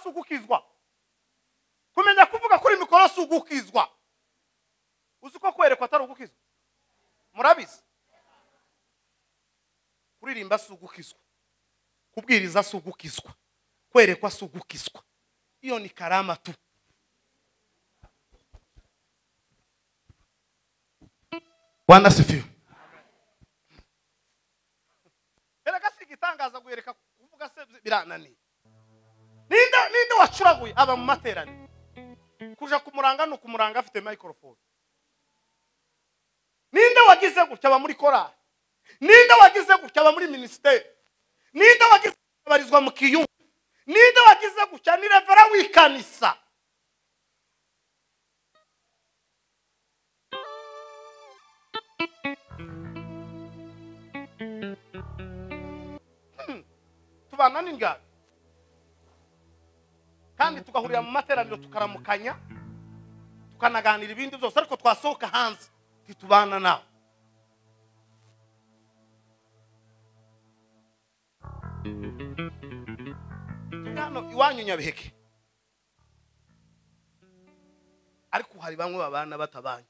ugukizwa kumenya kuvuga kuri mikoro si ugukizwa uzi ko kwerekwa atari ugukizwa murabizi kuririmba si ugukizwa kubwiriza si ugukizwa kwerekwa si ugukizwa iyo ni karama tu bwana sifiwe erega si igitangaza guhereka kuvuga se birananiye ninde ninde wacuraguye aba mu materaniro kuja kumuranga ni ukumuranga afite microphone ninde wagize gutya aba muri korali ninde wagize gutya aba muri minisiteri ninde wagize gutya abarizwa mu kiyungu ninde wagize gutya ni revera w'ikanisa Hmm, tubana n'ingabe kandi tugahurira mu materaniro tukaramukanya tukanaganira ibindi byose ariko twasohoka hanze ntitubana nawe turi hano iwanyu nyabiheke ariko hari bamwe babana batabanye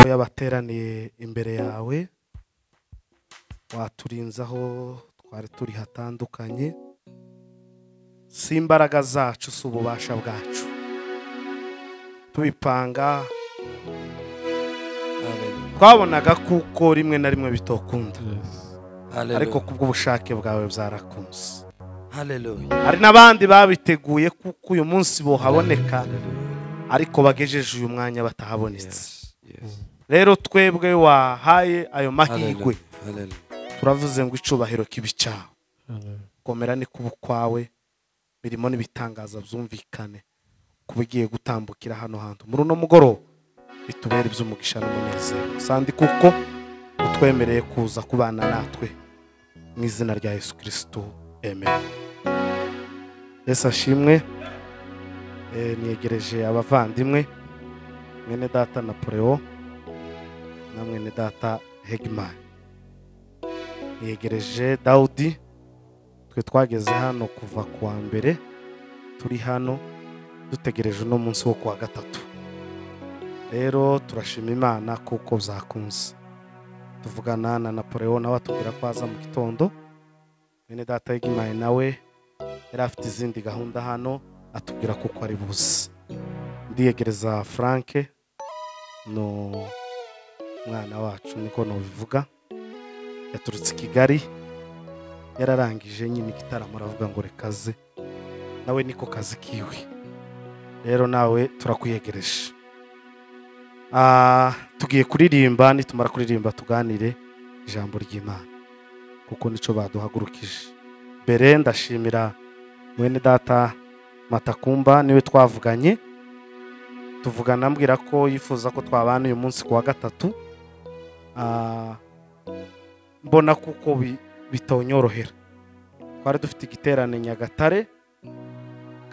yabateraniye imbere yawe waturinze aho twari turi hatandukanye si imbaraga zacu si ububasha bwacu tubipanga twabonaga kuko rimwe na rimwe bitokunda ariko kubw'ubushake bwawe byarakunze Hallelujah. hari n'abandi babiteguye kuko uyu munsi bohaboneka ariko bagejeje uyu mwanya batahabonetse Yes. rero twebwe wahaye ayo mahirwe Hallelujah. Hallelujah. turavuze ngo icubahiro kibi cyawe komera ni kuba ukwawe birimo n'ibitangaza byumvikane kuba igiye gutambukira hano hantu muri uno mugoroba bitubere iby'umugisha n'umunezero sandi kuko utwemereye kuza kubana natwe mu izina rya yesu kirisito amen yesu ashimwe Eh, niyegereje abavandimwe mwene data napoleo na mwene data hegimani yegereje dawudi twe twageze hano kuva ku wa mbere turi hano dutegereje uno munsi wo ku wa gatatu rero turashima imana kuko byakunze tuvugana na napoleon nawe atubwira ko aza mu gitondo bene data y'igimaye nawe yari afite izindi gahunda hano atubwira kuko ari buze ndiyegereza frank ni umwana wacu niko nubivuga yaturutse i kigali yararangije nyine igitaramo aravuga ngo reka aze nawe niko kazi kiwe rero nawe turakwiyegereje Ah, tugiye kuririmba nitumara kuririmba tuganire ijambo ry'imana kuko nico baduhagurukije mbere ndashimira mwene data matakumba niwe twavuganye tuvugana ambwira ko yifuza ko twabana uyu munsi ku wa gatatu Ah, mbona kuko bi- bitonyorohera twari dufite igiterane nyagatare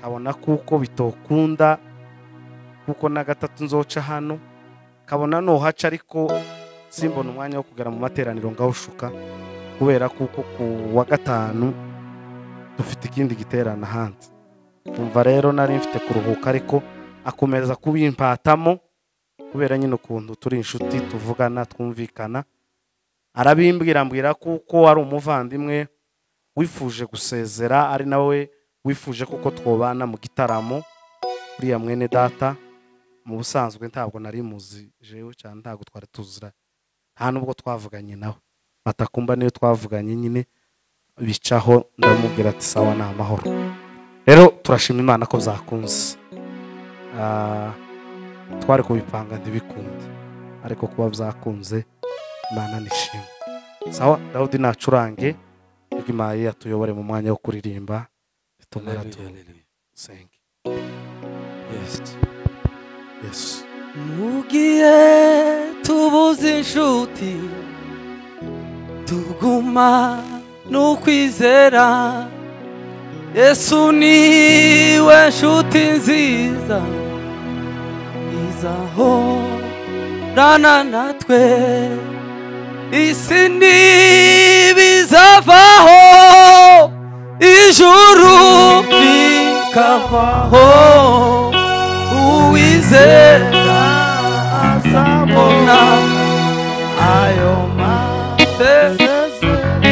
kabona kuko bitokunda kuko na gatatu nzoca hano kabona nohaca ariko simbona umwanya wo kugera mu materaniro ngawushuka kubera kuko ku wa gatanu dufite ikindi giterane ahandi umva rero nari mfite kuruhuka ariko akomeza kubimpatamo kubera nyine ukuntu turi inshuti tuvugana twumvikana arabimbwira mbwira kuko ari umuvandimwe wifuje gusezera ari nawe wifuje kuko twobana mu gitaramo uriya mwene data mu busanzwe ntabwo nari muzi jewe cyane ntabwo twari tuzira nta nubwo twavuganye nawe matakumba niyo twavuganye nyine bicaho ndamubwira ati sawa ni amahoro rero turashima imana ko byakunze Ah, twari kubipanga ntibikunde ariko kuba byakunze imana nishimwe sawa dawudi nacurange igimaye atuyobore mu mwanya wo kuririmba bitumara Hallelujah. Hallelujah. dusenge Yes. yesu mugihe tubuze inshuti tuguma n'ukwizera yesu niwe nshuti nziza izahorana natwe isi ntibizavaho ijuru rikavaho uwizera azabona ayo masezerano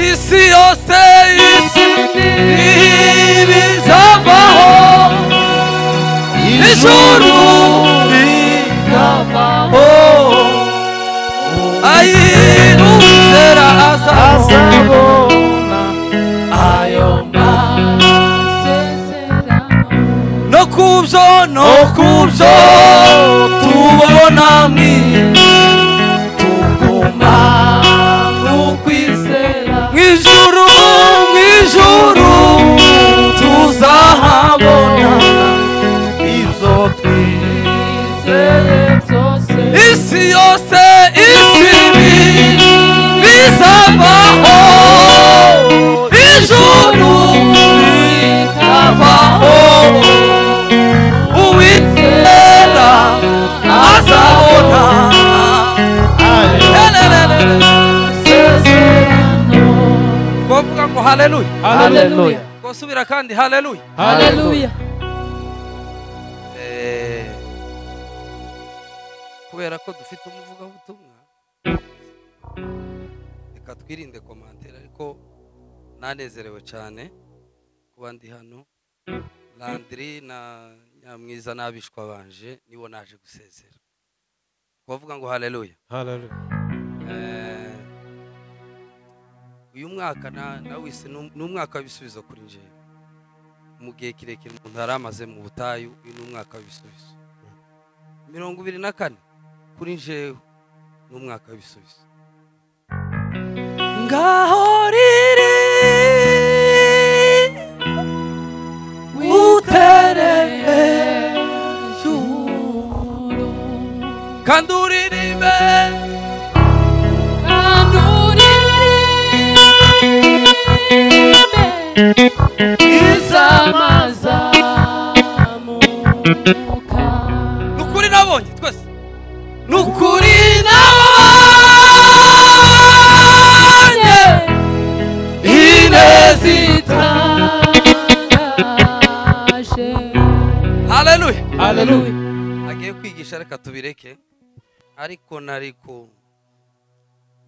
isi yose isi ntibizavaho ijuru rikavaho ayiruzera azabona ayo no kubyo no kubyo tubona mu isi tuguma n'ukwizera mu ijuru mu ijuru tuzahabona ibyo twizeye isi yose isi ni bizavaho ijuru rikavaho uwizera azabona twavuga ngo haleluya Haleluya. twasubira kandi haleluya Haleluya. Eh, kubera ko dufite umuvugabutumwa reka twirinde komantere ariko nanezerewe cyane kuba ndi hano landiri na nyamwiza n'abishwa banje nibo naje gusezera kubavuga ngo haleluya Haleluya. Eh, uyu mwaka na- nawise ni um- ni umwaka w'ibisubizo kuri njyewe mu gihe kirekire umuntu yari amaze mu butayu uyu ni umwaka w'ibisubizo mirongo ibiri na kane kuri njyewe ni umwaka w'ibisubizo ngaho riri kandi uririmbe ni ukuri nabonye twese ni ukuri nabonye inezita haleluya Haleluya. agiye kwigisha reka tubireke ariko nariko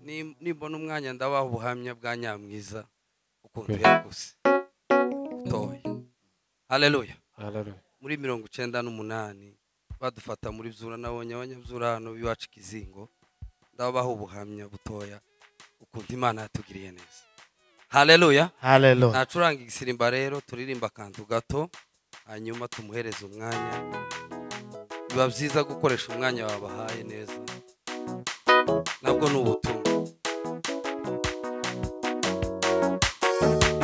ni- nimbona umwanya ndabaha ubuhamya bwa nyamwiza ukuntu yaguze butoya haleluya Haleluya. muri mirongo icyenda n'umunani badufata muri byura nabonye abanyabzura hano b'iwacu ikizingo ndabaha ubuhamya butoya ukuntu imana yatugiriye neza haleluya haleluya ntacuranga igisirimba rero turirimba akantu gato hanyuma tumuhereze umwanya biba byiza gukoresha umwanya wabahaye neza nabwo ni ubutumwa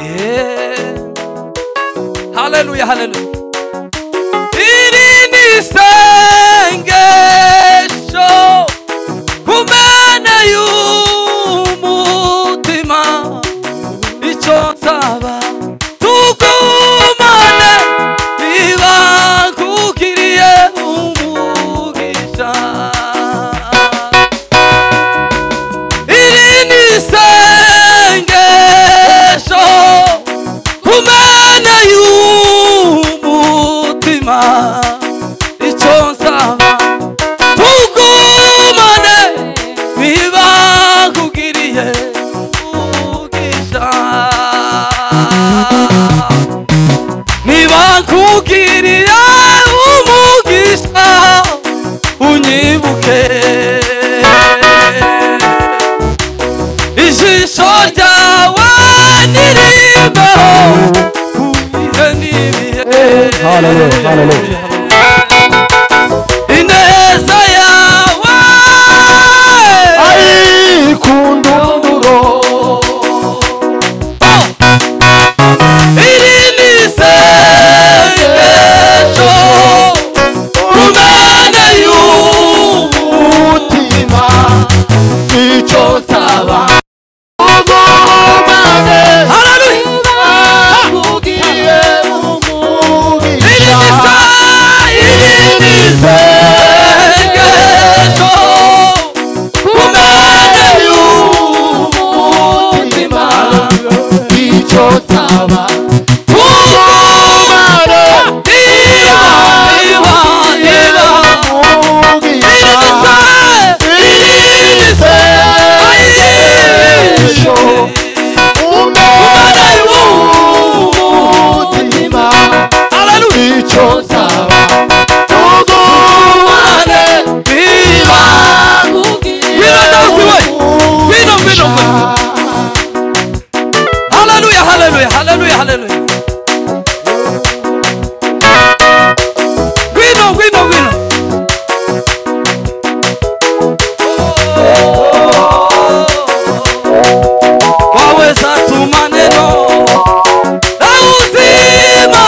Yeah. haleluya haleluya iri ni isengesho ku mene y'umutima icyo nsaba tugumane ntibakukiriye umugisha iri ni isengesho ku mene y'umutima icyo nsaba tugumane ntibakugiriye umugisha ntibakugiriye umugisha unyibuke ijisho ryawe niribeho kubihe n'ibihe Hallelujah, hallelujah. ineza yawe iri ni isengesho kumenya icyo nsaba tugumane Wino dance we. Wino, wino, wino. Haleluya, haleluya, haleluya, haleluya. Wino, wino, wino. Waweza tuma neno la uzima.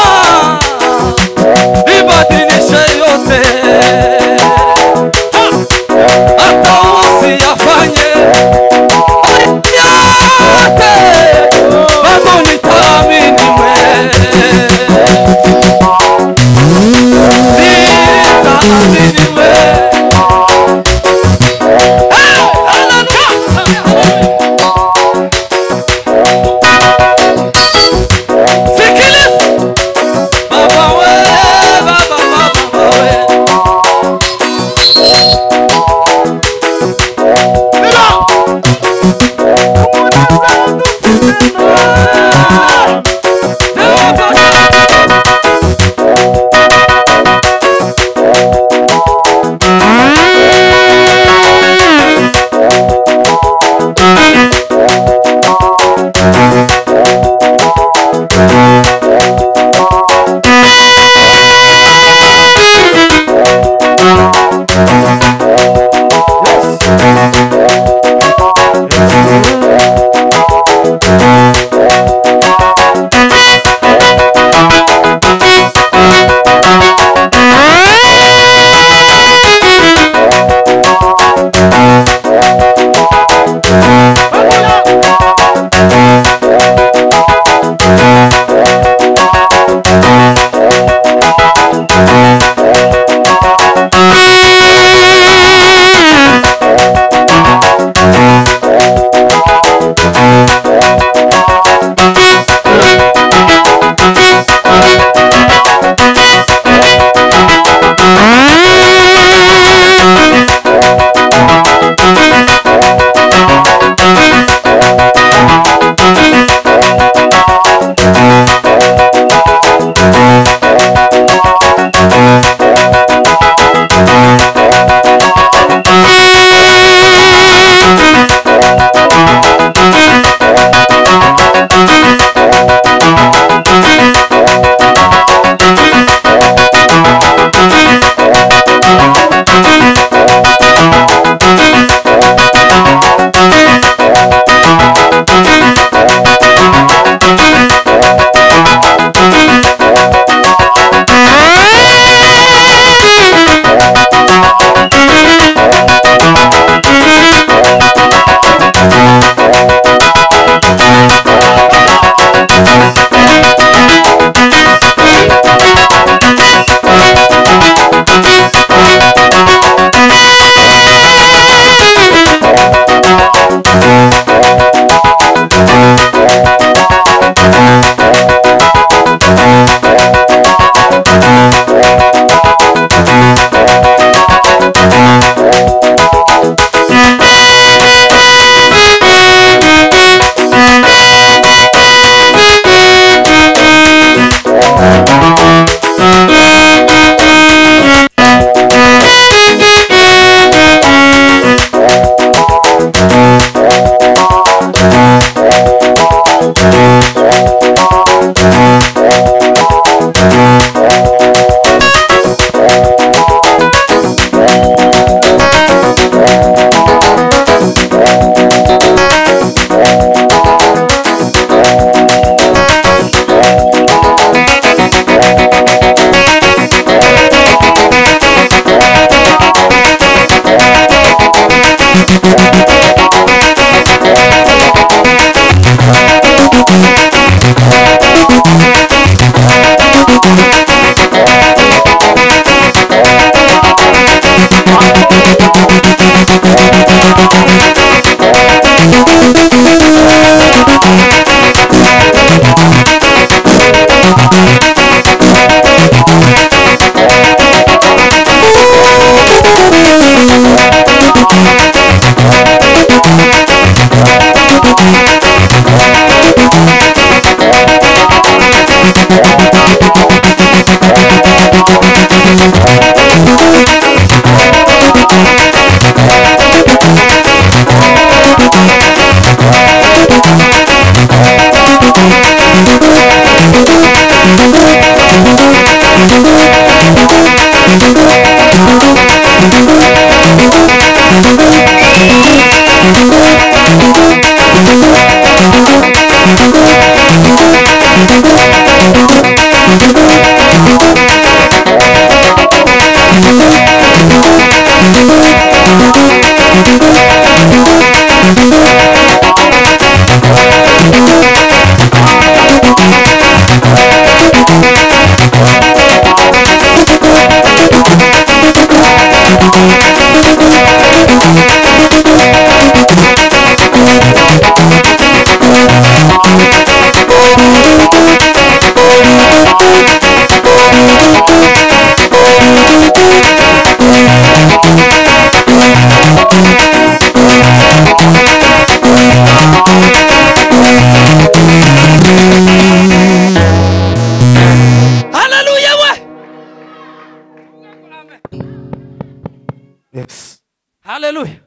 yes haleluya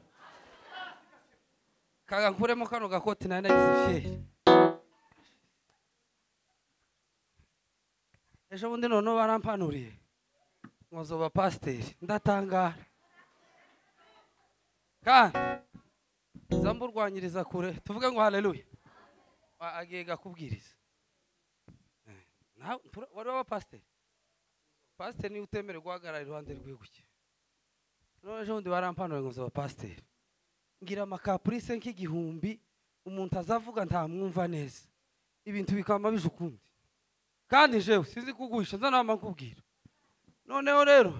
kaga nkuremo kano gakoti nari nagize ifiyeri ejo bundi noneho barampanuriye nkozoba pasiteri ndatangara kandi nza mburwanyiriza kure tuvuge ngo haleluya Wa- agiye gakubwiriza Eh, nawe ntura- wari waba pasiteri pasiteri niwe utemerewe guhagarara iruhande rwiwe gutya none ejo bundi barampanuriye ngo nzoba pasiteri ngira amakapurise nk'igihumbi umuntu azavuga ntamwumva neza ibintu bikaba bije ukundi kandi jewe sinzi kuguhisha nza nama nkubwira noneho rero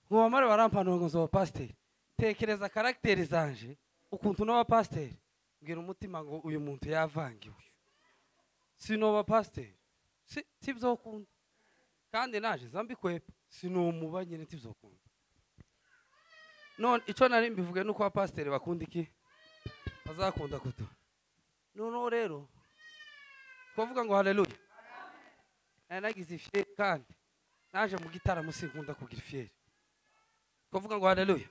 nkubamare barampanura ngo nzoba pasiteri tekereza karagiteri zanje ukuntu noba pasiteri mbwira umutima ngo uyu muntu yavangiwe sinoba pasiteri si tibyokunda kandi naje nza mbikwepa sinumuba nyine tibyokunda none icyo nari mbivuge ni uko abapasiteri bakunda iki bazakunda kutu noneho rero twavuga ngo hareruye nari nagize ifiyeri kandi naje mu gitaramo sinkunda kugira ifiyeri twavuga ngo hareruye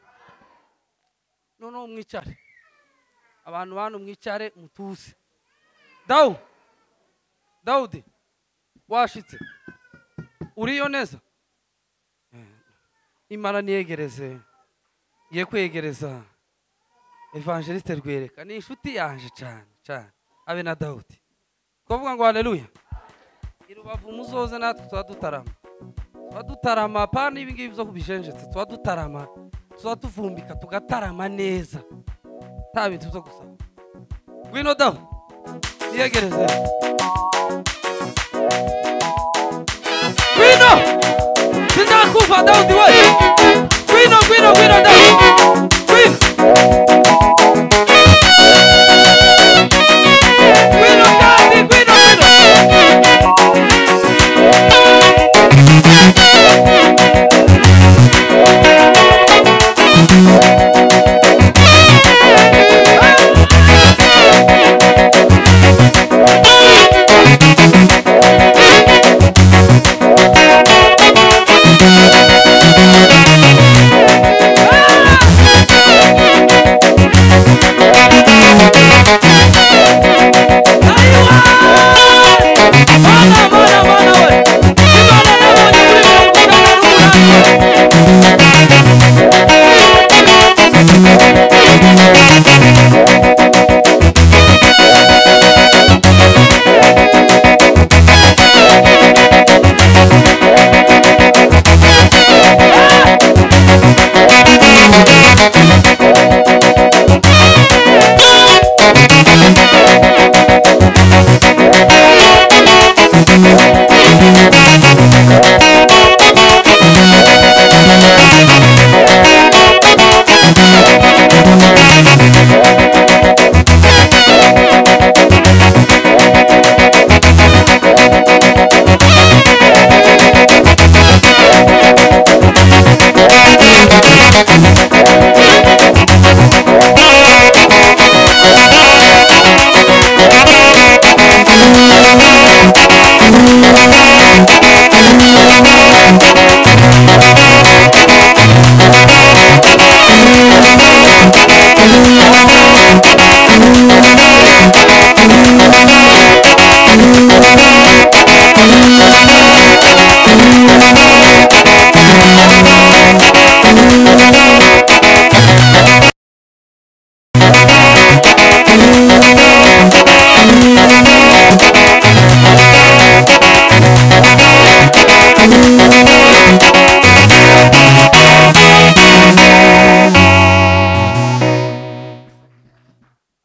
noneho mwicare abantu bantu mwicare mutuse dawu dawudi washitse uriyo neza imara niyegereze ngiye kwegereza evangeliste rwereka ni inshuti yanje cyane cyane abe na dawudi twavuga ngo haleluya irubavu muzoze natwe tuba dutarama tuba dutarama pana ibi ngibi byo kubijenjetse tuba dutarama tuba tuvumbika tugatarama neza nta bintu byo gusaba ngwino dawu niyegereze ngwino sindakumva dawudi we ngwino ngwino ngwino dawudi ngwino ngwino kandi ngwino ngwino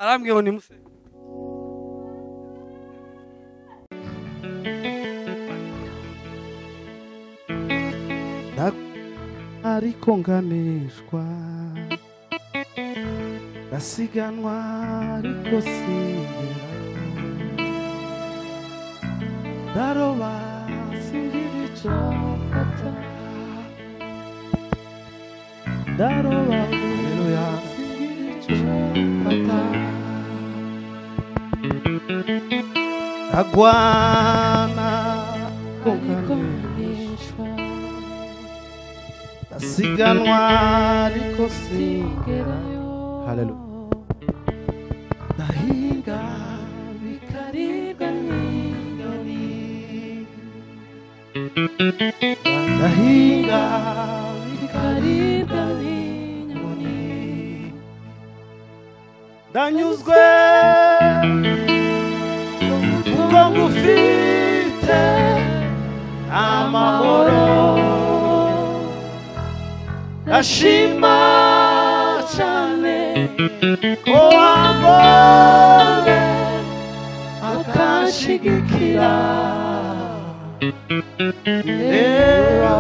arambwiye ngo nimuse ariko nganeshwa ndasiganwa ariko singera ndaroba singira icyo mfata ndaroba haleluya singira icyo mfata ndagwana ariko nganeshwa asiganwa ariko sigerayo Hallelujah. sindahinga bikaribwa n'inyoni ndahinga bikaribwa n'inyoni ndanyuzwe kuko ngufite amahoro ndashima cyane ko wambonye akanshyigikira reba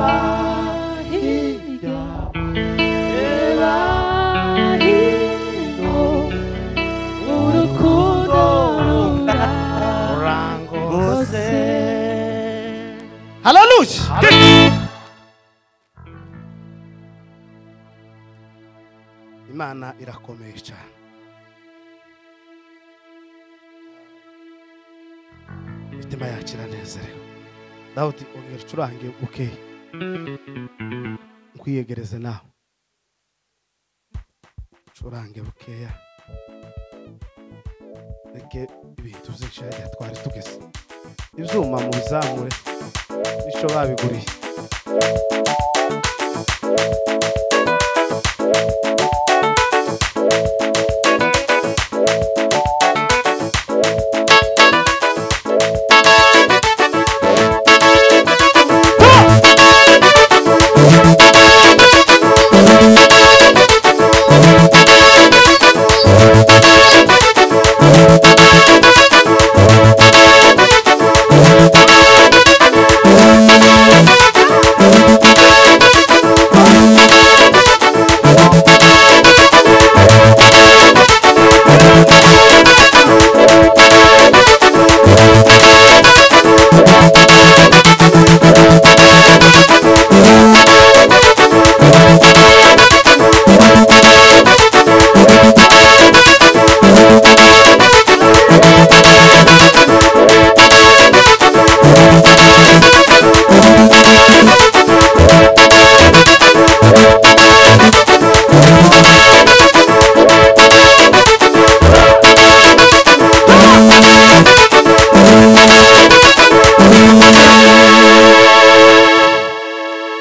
hirya reba hino urukundo rurangose haleluya imana irakomeye cyane imitima yacu iranezerewe dawudi ongera ucurange bukeya nkwiyegereze nawe ucurange bukeya reke ibintu byinshi twari tugeze ibyuma mu bizamure bityo babiguriye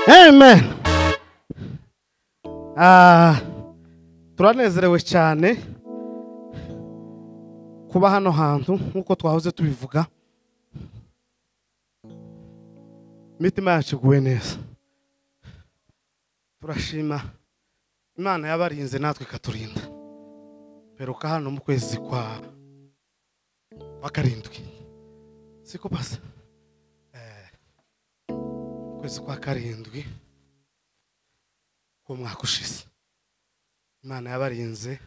amen Ah, turanezerewe cyane kuba hano hantu nk'uko twahoze tubivuga imitima yacu iguwe neza turashima imana yabarinze natwe ikaturinda mperuka hano mu kwezi kwa kwa karindwi siko pasa Eh, mu kwezi kwa karindwi k'umwaka ushize imana yabarinze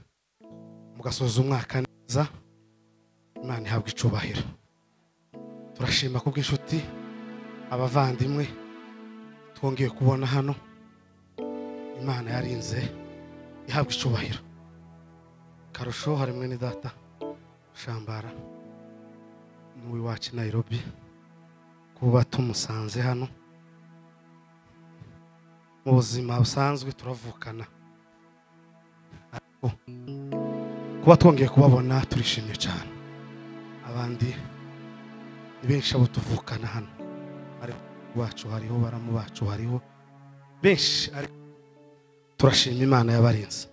mugasoza umwaka neza imana ihabwa icubahiro turashima kubw'inshuti abavandimwe twongeye kubona hano imana yarinze ihabwa icubahiro karusho hari mwene data shambara n'uw'iwacu i nairobi kuba tumusanze hano mu buzima busanzwe turavukana ariko kuba twongeye kubabona turishimye cyane abandi ni benshi abo tuvukana hano ariko bacu hariho baramu bacu hariho benshi ariko turashima imana yabarinze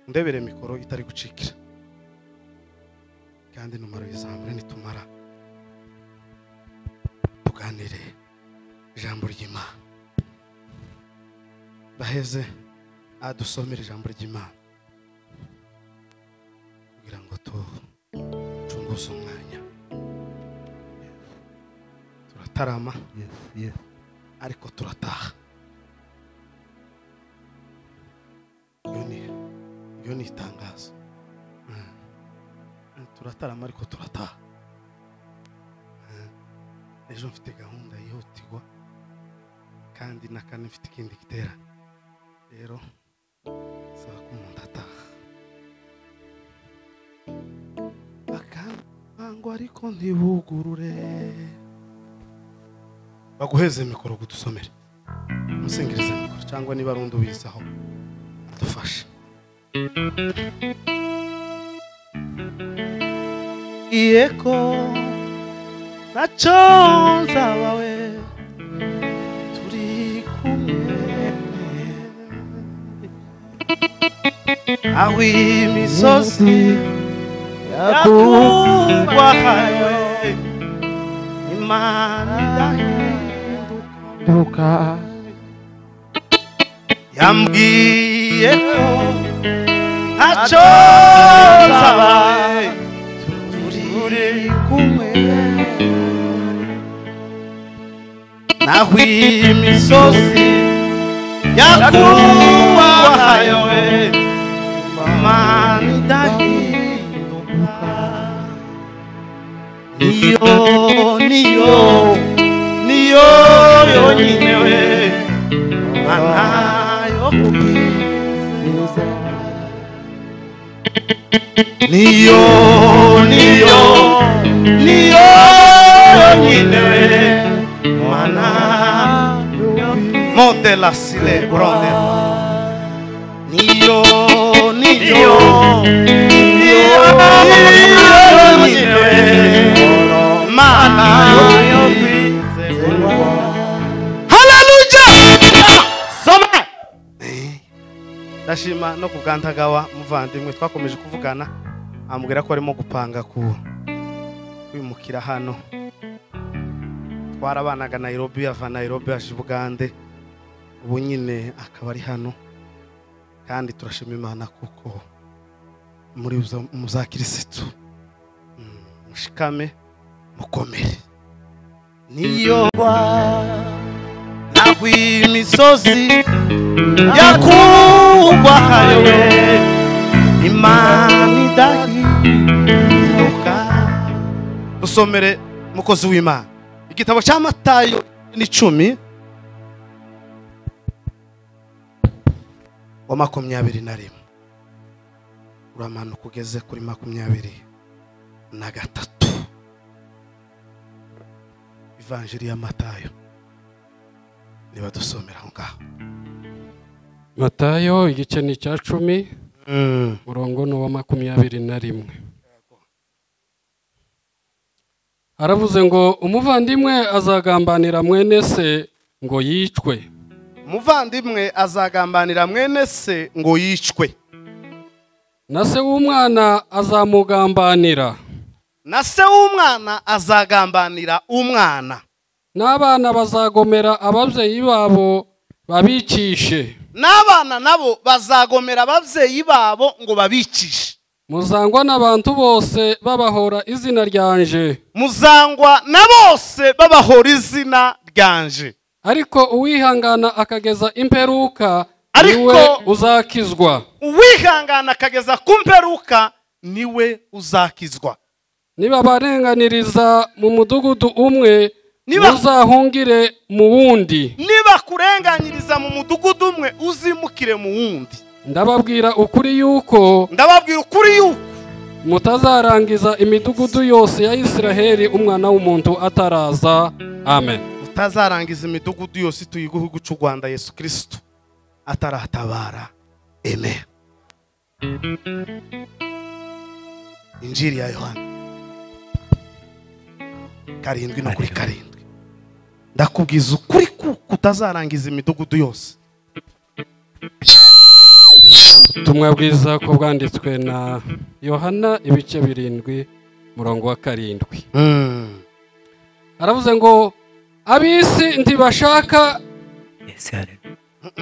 ndebere mikoro itari gucikira kandi numero yizamure nitumara tuganire ijambo ry'imana baheze adusomera ijambo ry'imana kugira ngo ducunguze umwanya turatarama ariko turataha iyo ni iyo ni itangazo Mm. turatarama ariko turataha Mm. ejo mfite gahunda yihutirwa kandi na kane mfite ikindi gitera rero saba ko umuntu ataha bakango ariko ntibugurure baguheze mikoro gudusomere musingirize mikoro cyangwa niba ari undi ubizaho adufashe yeko ntacyo nzabawe turi kumwe aho imisozi yakubahanywe imana idahinduka yambwiye ko ntacyo nzabawe turi kumwe naho imisozi yakubahayo we imana idahinduka niyo niyo niyo yonyine we mana yo kubwiriza niyo niyo niyo yonyine mana monte la sile brother niyo niyo niyo yonyine mana yokwizerwa haleluya soma ndashima no ku bwantagawa muvandimwe twakomeje kuvugana amubwira ko arimo gupanga ku kwimukira hano twarabanaga nayirobi ava nayirobi aje i bugande ubu nyine akaba ari hano kandi turashima imana kuko muri za- mu za kirisitu Mm, mushikame mukomere niyoba naho imisozi yakubahariwe imana idahinduka dusomere mukozi w'imana igitabo cya matayo n'icumi wa makumyabiri na rimwe uramanuka ugeze kuri makumyabiri na gatatu ivanjiri ya matayo niba dusomera aho ngaho matayo igice ni icya cumi murongo ni uwa makumyabiri na rimwe aravuze ngo umuvandimwe azagambanira mwene se ngo yicwe umuvandimwe azagambanira mwene se ngo yicwe na se w'umwana azamugambanira na se w'umwana azagambanira umwana n'abana bazagomera ababyeyi babo babicishe n'abana nabo bazagomera ababyeyi babo ngo babicishe muzangwa n'abantu bose babahora izina ryanje muzangwa na bose babahora izina ryanje ariko uwihangana akageza imperuka Ariko- niwe uzakizwa uwihangana akageza ku mperuka niwe uzakizwa nibabarenganiriza mu mudugudu umwe Niba- muzahungire mu wundi nibakurenganyiriza mu mudugudu umwe uzimukire mu wundi ndababwira ukuri yuko ndababwira ukuri yuko mutazarangiza imidugudu yose ya isiraheli umwana w'umuntu ataraza amen utazarangiza imidugudu yose ituye igihugu cy'u rwanda yesu kirisitu ataratabara eme injiri ya yohana karindwi no kuri karindwi ndakubwiza ukuri kuko utazarangiza imidugudu yose ubutumwa bwiza ko bwanditswe na yohana ibice birindwi murongo wa karindwi aravuze ngo ab'isi ntibashaka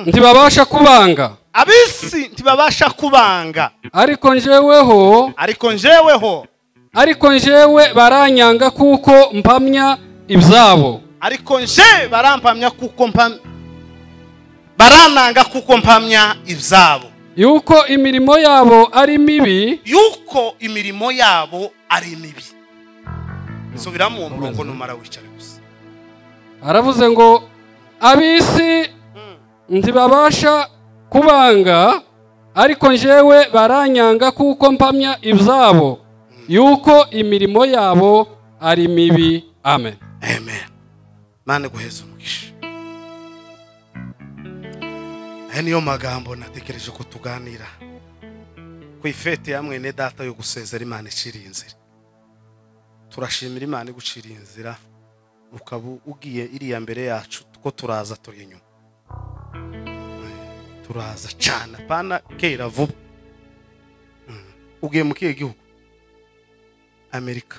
ntibabasha kubanga ab'isi ntibabasha kubanga ariko njyeweho ariko njyeweho ariko njyewe baranyanga kuko mpamya ibyabo ariko nje barampamya kuko mpamya barananga kuko mpamya ibyabo yuko imirimo yabo ari mibi yuko imirimo yabo ari mibi subiramo uwo murongo numara wicare gusa aravuze ngo ab'isi ntibabasha kubanga ariko njyewe baranyanga kuko mpamya ibyabo yuko imirimo yabo ari mibi amen amen mani guheza umugisha aya niyo magambo natekereje ko tuganira ku ifete ya mwene data yo gusezera imana iciriye inzira turashimira imana iguciriye inzira ukaba ugiye iriya mbere yacu ko turaza turi inyuma Eh, turaza cyane apana kera vuba Mm. ugiye mu kihe gihugu amerika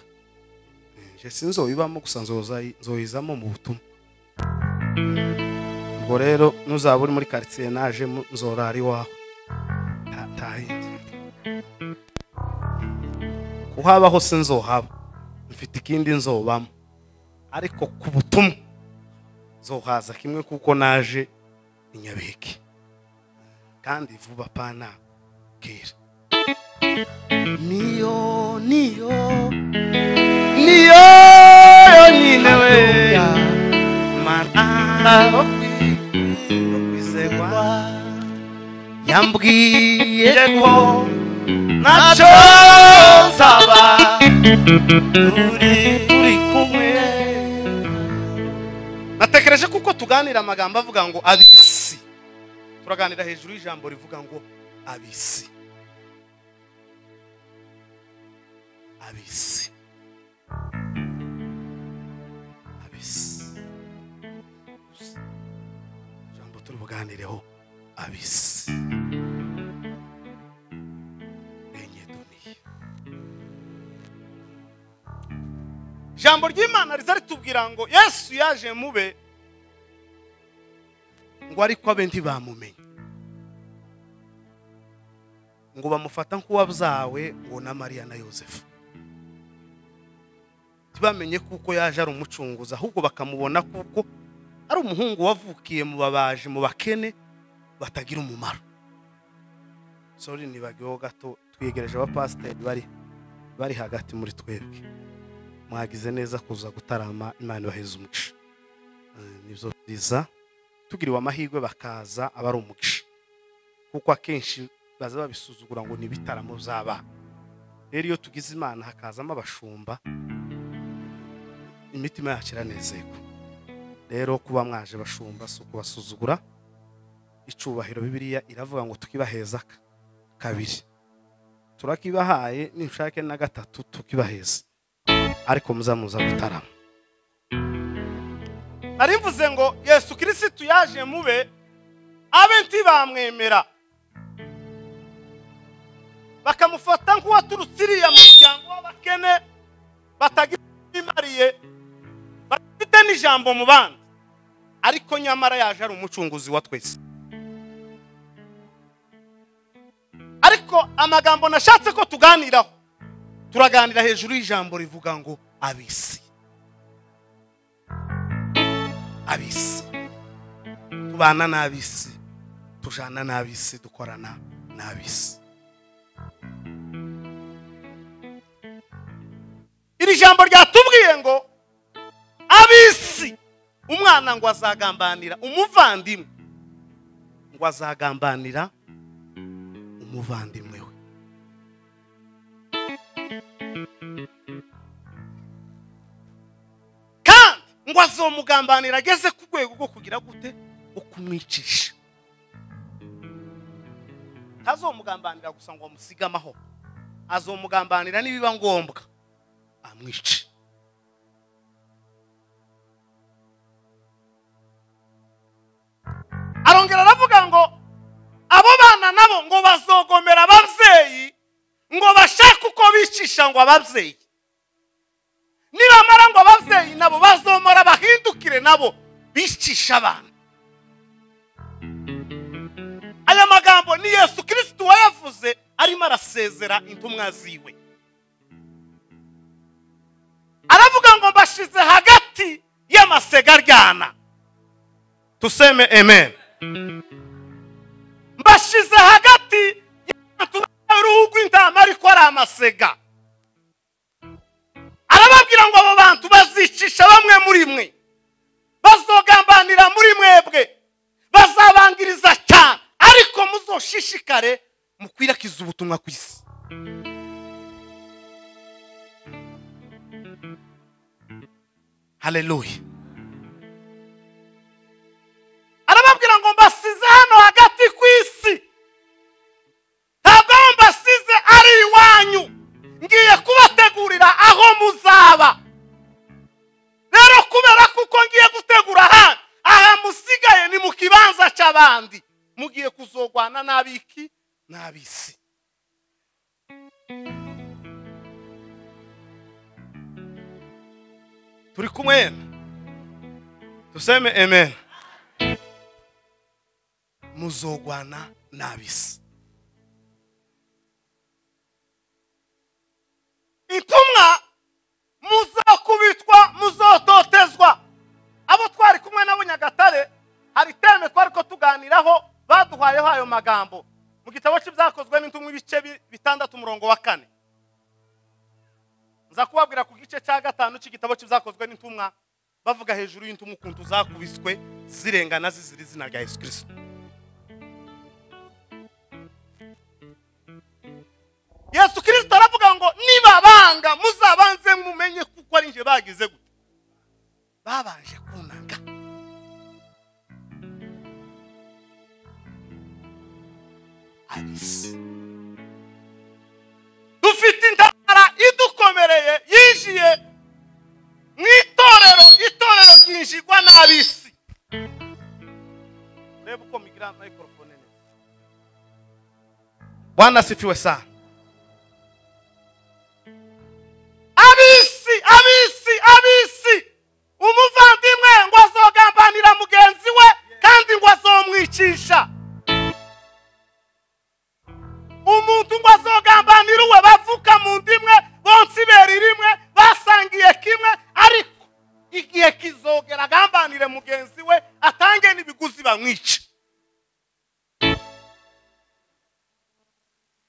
Eh, je sinzobibamo gusa nzoza- nzoyizamo mu butumwa ubwo rero nuzaba uri muri karitsiye naje nzorara iwawe Nta- nta yindi. kuhaba hose nzohaba mfite ikindi nzobamo ariko ku butumwa nzohaza kimwe kuko naje inyabeke kandi vuba pana kera niyo niyo niyo yonyine we mana yo kwi- yo kwizerwa yambwiye ko ntacyo nzaba turi turi kumwe natekereje kuko tuganira amagambo avuga ngo abisi turaganira hejuru y'ijambo rivuga ngo abisi abisi abisi ijambo turi buganireho abisi enye duniya ijambo ry'imana riza ritubwira ngo yesu yaje mube ngo ariko abe ntibamumenye ngo bamufata nk'uwabyawe ngo na mariya na yosefu ntibamenye kuko yaje ari umucunguzi ahubwo bakamubona kuko ari umuhungu wavukiye mu babaji mu bakene batagira umumaro sori nibagiweho gato twegereje abapasiteri bari bari hagati muri twebwe mwagize neza kuza gutarama imana ibaheze umugisha Eh, nibyo byiza tugiriwe amahirwe bakaza aba ari umugisha kuko akenshi baza babisuzugura ngo ni ibitaramo by'abana rero iyo tugize imana hakazamo abashumba imitima yacu iranezerwa rero kuba mwaje bashumba si ukubasuzugura icubahiro bibiliya iravuga ngo tukibaheza ka- kabiri turakibahaye ninshake na gatatu tukibaheza ariko muzamuza gutarama narivuze ngo yesu kirisitu yaje mube abe ntibamwemera bakamufata nk'uwaturutse iriya mu muryango w'abakene batagira imariye bafite n'ijambo mu bandi ariko nyamara yaje ari umucunguzi wa twese ariko amagambo nashatse ko tuganiraho turaganira hejuru y'ijambo rivuga ngo abisi abisi tubana n'abisi tujana n'abisi dukorana n'abisi iri jambo ryatubwiye ngo ab'isi umwana ngo azagambanira umuvandimwe ngo azagambanira umuvandimwe we kandi ngo azomugambanira ageze ku rwego rwo kugira gute ukumwicisha ntazomugambanira gusa ngo amusige amahoro azomugambanira nibiba ngombwa amwice arongera aravuga ngo abo bana nabo ngo bazogomera ababyeyi ngo bashake uko bicisha ngo ababyeyi nibamara ngo ababyeyi nabo bazomora bahindukire nabo bicisha abana aya magambo ni yesu kirisitu wayavuze arimo arasezera intumwa ziwe aravuga ngo mbashize hagati y'amasegaryana tuseme amen mbashize hagati y'abantu bambaye uruhu rw'intama ariko ari amasega arababwira ngo abo bantu bazicisha bamwe muri mwe bazogambanira muri mwebwe bazabangiriza cyane ariko muzoshishikare mukwirakiza ubutumwa ku isi haleluya arababwira ngo mbasize hano hagati cy'abandi mugiye kuzogwana n'abiki n'ab'isi turi kumwe duseme amen muzogwana n'ab'isi intumwa muzakubitwa muzototezwa abo twari kumwe nabo nyagatare hari terme twari ko tuganiraho baduhayeho ayo magambo mu gitabo cy'ibyakozwe n'intumwa ibice bi- bitandatu umurongo wa kane nza kubabwira ku gice cya gatanu cy'igitabo cy'ibyakozwe n'intumwa bavuga hejuru y'intumwa ukuntu zakubiswe zirengana zizira izina rya yesu kirisito yesu kirisito aravuga ngo nibabanga muzabanze mumenye kuko ari njye bagize gute babanje kunanga abisi dufite intabara idukomereye yinjiye mu itorero itorero ryinjirwa n'ab'isi urebe uko migira mayikorofone neza bwana sifiwe sana ab'isi ab'isi ab'isi umuvandimwe ngo azogambanira mugenzi we kandi ngo azomwicisha umuntu ngo azogambanira uwe bavuka mu ndimwe bonsa ibere rimwe basangiye kimwe ariko igihe kizogera agambanire mugenzi we atange n'ibiguzi bamwice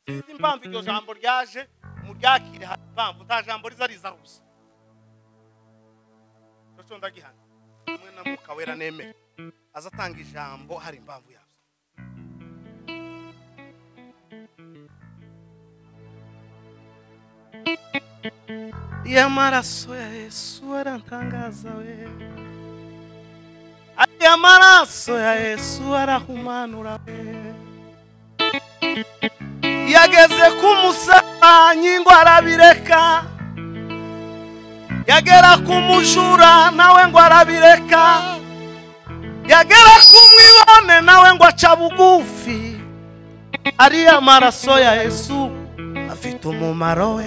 sinzi impamvu iryo jambo ryaje mu ryakire hari impamvu nta jambo riza riza gusa cyo ndagihana hamwe na mwuka wera nemeye aza atanga ijambo hari impamvu yabyo y'amaraso ya yesu arantangaza we y'amaraso ya yesu arahumanura we yageze ku musabanyi ngo arabireka yagera ku mujura nawe ngo arabireka yagera ku mwibone nawe ngo aca bugufi ariya maraso ya yesu afite umumaro we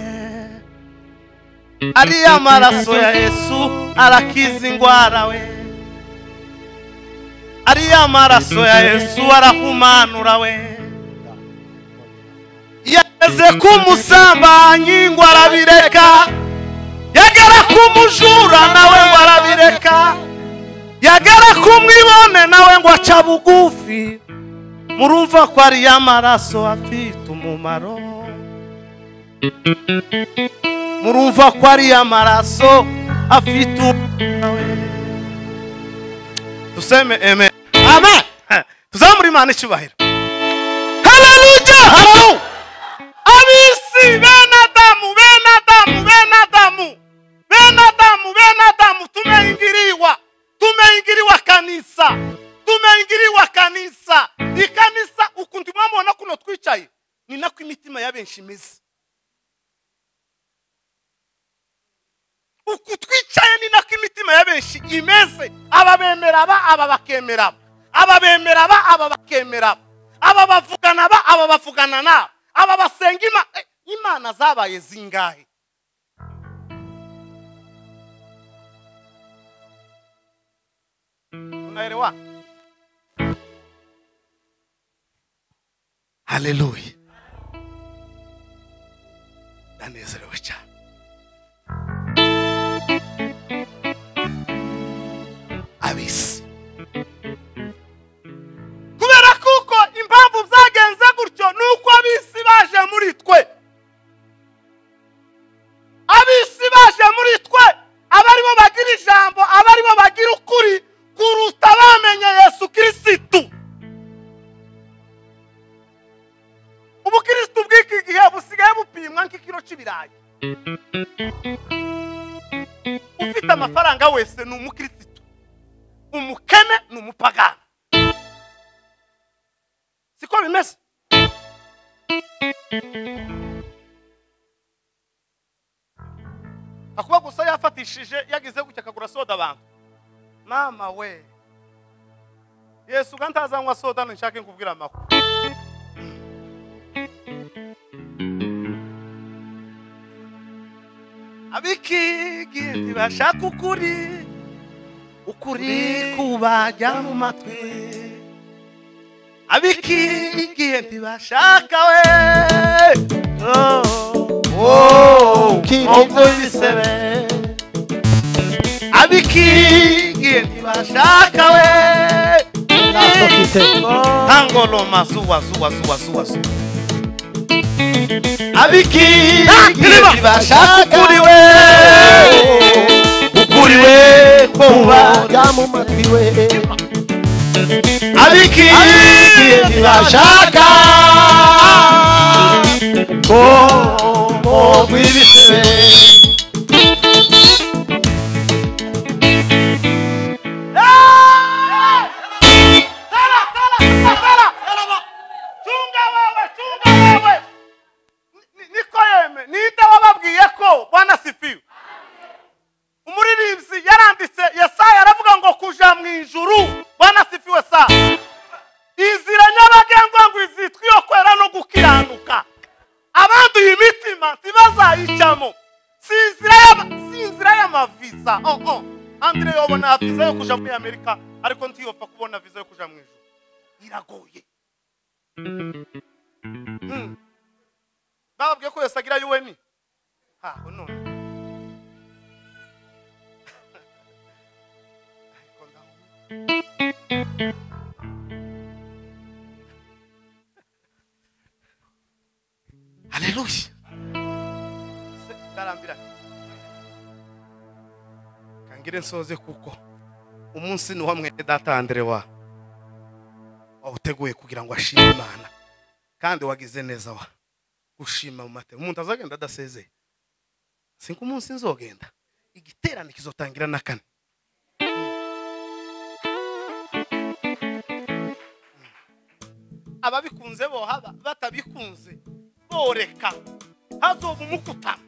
ariya maraso ya yesu arakiza indwara we ariya maraso ya yesu arahumanura we yageze ku musambanyi ngo arabireka yagera ku mujura nawe ngo arabireka yagera ku mwibone nawe ngo aca bugufi murumva ko ariya maraso afite umumaro murumva ko ari amaraso afite umumaro. duseme amen amen tuzamure imana icyubahiro haleluya halo abisi bene adamu bene adamu bene adamu bene adamu bene adamu tumeingiriwa tumeingiriwa kanisa tumeingiriwa kanisa ikanisa ukuntu mwamubona kuno twicaye ni nako imitima ya benshi imeze uku twicaye ni nako imitima ya benshi imeze aba bemera aba aba bakemera aba aba bemera aba aba bakemera aba aba bavugana aba aba bavugana naba aba basenga ima- eh, imana zabaye zingahe unaelewa haleluya ndanezerewe cyane abisi kubera kuko impamvu byagenze gutyo ni uko abisi baje muri twe abisi baje muri twe aba aribo bagira ijambo aba aribo bagira ukuri kuruta bamenye yesu kirisitu ubukirisitu bw'iki gihe busigaye bupimwa nk'ikiro cy'ibirayi ufite amafaranga wese ni umukirisitu umukene ni umupagani siko bimeze akuba gusa yafatishije yagize gutya akagura soda abantu mama we yesu ubwo ntazanywa soda nshake nkubwira amakuru abikigindi bashaka ukuri ukuri kubajya mu matwi abikigindi bashaka we oh, oh, oh, oh, abikingi ntibashaka we ntangoroma zuba zuba zuba zuba zuba abikingi ntibashaka uri we ukuri we kuba abikingi ntibashaka ko ko mwibisebe niko yeme ninde wababwiye ko bwana sifiwe umuririmbyi yaranditse yesaya aravuga ngo kuja mu ijuru bwana sifiwe sa inzira nyabagendwa ngo izitwa iyo kwera no gukiranuka abanduye imitima ntibazayicamo si inzira y'ama- si inzira y'amavisa oh oh andire yobona viza yo kuja muri amerika ariko ntiyopfa kubona viza yo kuja mu ijuru iragoye Mm. bababwiye ko yose agira yuweni haho none Ariko ndaho- haleluya Se- ndarambiranye kangire nsoze kuko umunsi ni wamwene data Andre wa wawuteguye kugira ngo ashime imana kandi wagize neza wa gushima mu mateka umuntu azagenda adasezeye singa umunsi nzogenda igiterane kizotangira na kane ababikunze boha ba- batabikunze boreka hazoba umukutano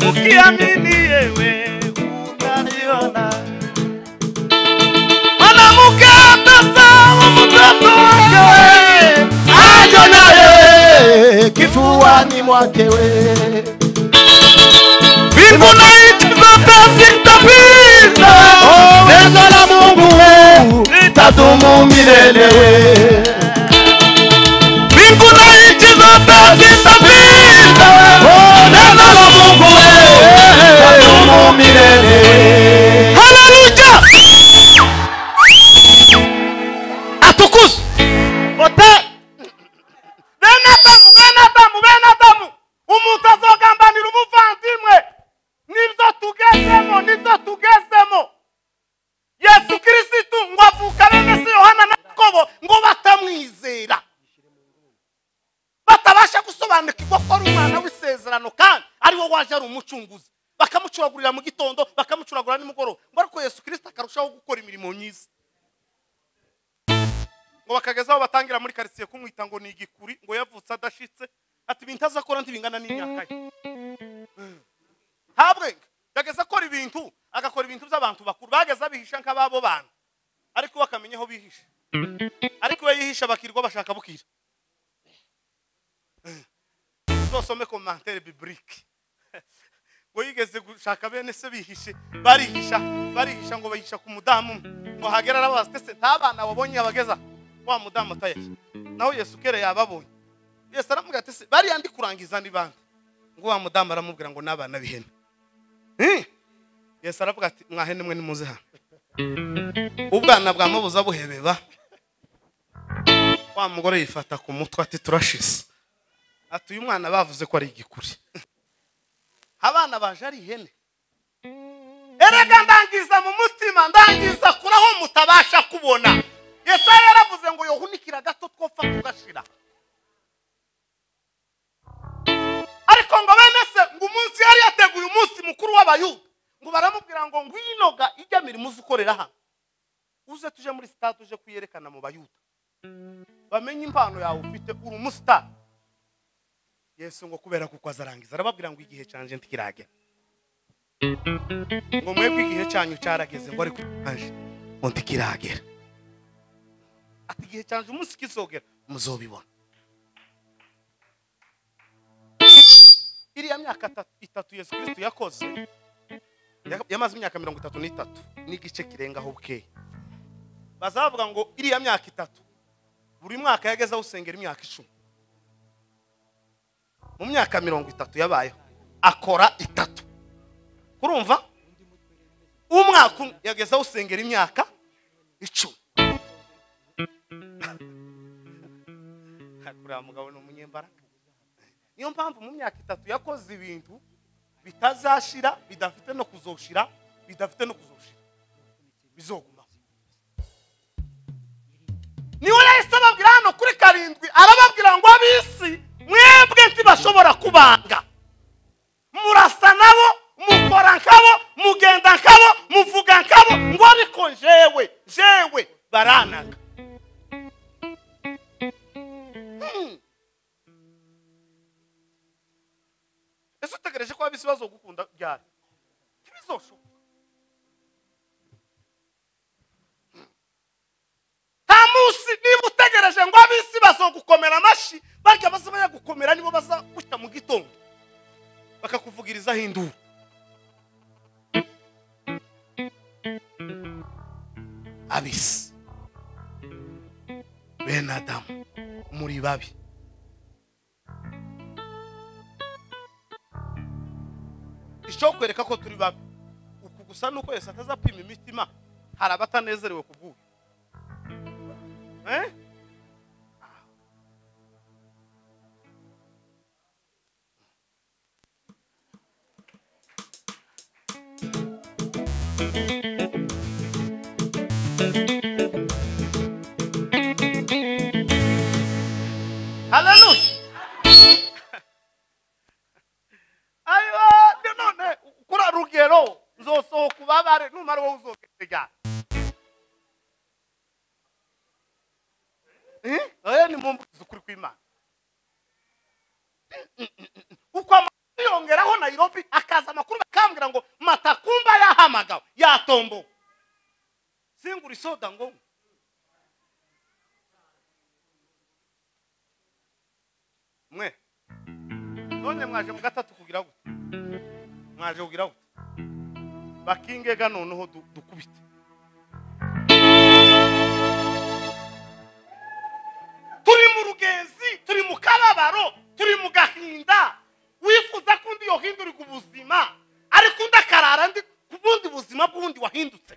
ukiamini yewe utaniona mwanamke atasawa mtoto wake wewe ajo naye kifuani mwake wewe mbingu na nchi zote zitapita, neno la Mungu litadumu milele. Mbingu na nchi zote zitapita, neno la Mungu litadumu milele. Haleluya! Atukuzwe Ote- bene adamu bene adamu bene adamu umuntu azogambanira umuvandimwe nibyo tugezemo nibyo tugezemo yesu kirisitu ngo avuka bene se yohana na yakobo ngo batamwizera batabasha gusobanukirwa ko ari umwana w'isezerano kandi ari wo waje ari umucunguzi bakamucuragurira mu gitondo bakamucuragura nimugoroba ngo ariko yesu kirisita akarushaho gukora imirimo myiza ngo bakageza aho batangira muri karitsiye kumwita ngo ni igikuri ngo yavutse adashitse ati ibintu azakora ntibingana n'imyaka ye habwe yageze akora ibintu agakora ibintu by'abantu bakuru bageze abihisha nk'ababo bantu ariko we akamenya aho bihisha ariko we yihisha bakirwa bashaka bukira uzosome komantere biburike ngo yigeze gushaka bene se bihishe barihisha barihisha ngo bahisha ku mudamu umwe. ngo hagera arabaza ndetse nta bana wabonye yabageza wa mudamu utayahe naho yesu kera yababonye yesu aramubwira ati se bariya ndi kurangiza ni bande ngo wa mudamu aramubwira ngo n'abana b'ihene Eh? yesu aravuga ati mwahene mwe nimuze hano ubwana bwa mubuza buhebeba wa mugore yifata ku mutwe ati turashize ati uyu mwana bavuze ko ari igikuri abana baje ari ihene erega ndangiza mu mutima ndangiza kuri aho mutabasha kubona yesaya yaravuze ngo yohunikira gato twopfa kugashira ariko ngo bene se ngo umunsi yari yateguye umunsi mukuru w'abayuda ngo baramubwira ngo ngwinoga ijya mirimo uzi ukorera hano uze tuje muri sitade uje kuyerekana mu bayuda bamenye impano yawe ufite uri umusitari yesu ngo kubera kuko azarangiza arababwira ngo igihe canje ntikiragera ngo mwebwe igihe cyanyu cyarageze ngo ariko aje ngo ntikiragera ati igihe cyanjye umunsi kizogera muzobibona iriya myaka ta- itatu yesu kirisitu yakoze ya- yamaze imyaka mirongo itatu n'itatu n'igice kirengaho bukeya bazavuga ngo iriya myaka itatu buri mwaka yageze aho usengera imyaka icumi mu myaka mirongo itatu yabayeho akora itatu urumva umwaka umwe yageze aho usengera imyaka icumi kuriya mugabo ni umunyembaraga niyo mpamvu mu myaka itatu yakoze ibintu bitazashira bidafite no kuzoshira bidafite no kuzoshira bizogumaho niwe yahise ababwira hano kuri karindwi arababwira ngo ab'isi mwebwe ntibashobora kubanga murasa nabo mukora nkabo mugenda nkabo muvuga nkabo ngo ariko jewe jewe baranaga Hmm. ese utegereje ko waba ibibazo gukunda byari ntibizoshoboka nta munsi niba utegereje ngo ab'isi bazogukomera amashyi barya bazabayagukomera nibo bazagushyira mu gitondo bakakuvugirizaho induru abisi bene adamu muri babi ishobora kwereka ko turi babi uku gusa ni uko yose atazapima imitima hari abatanezerewe ku bw'ubu eh? haleluya ayiwa ni none kura rugero nzosohoka ubabare numara wowe uzogerega oya ni mumbukiza ukuri kw'imana uko amakuru yongeraho nayirobi akaza amakuru bakambwira ngo matakumba yahamagawe yatombowe singura isoda ngo nywe. mwe none mwaje mu gatatu kugira gute mwaje kugira gute bakingega noneho du- dukubite turi mu rugenzi turi mu kababaro turi mu gahinda wifuza ko undi yohindurira ubuzima ariko undi akarara ndi ku bundi buzima bw'undi wahindutse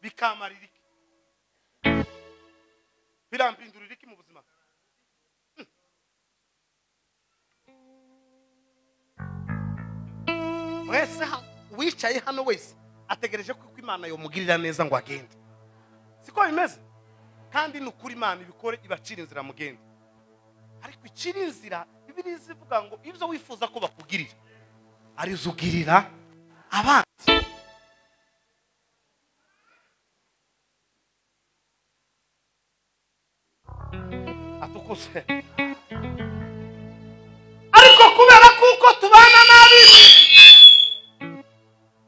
bikamarira iki birambindurira iki mu buzima Hmm. mwese ha- uwicaye hano wese ategereje ko uko imana yomugirira neza ngo agende siko bimeze kandi ni ukuri imana ibikore ibacira inzira mugende ariko icira inzira bibiriya ivuga ngo ibyo wifuza ko bakugirira arizo ugirira abanzi atukuse ariko kubera kuko tubana nabi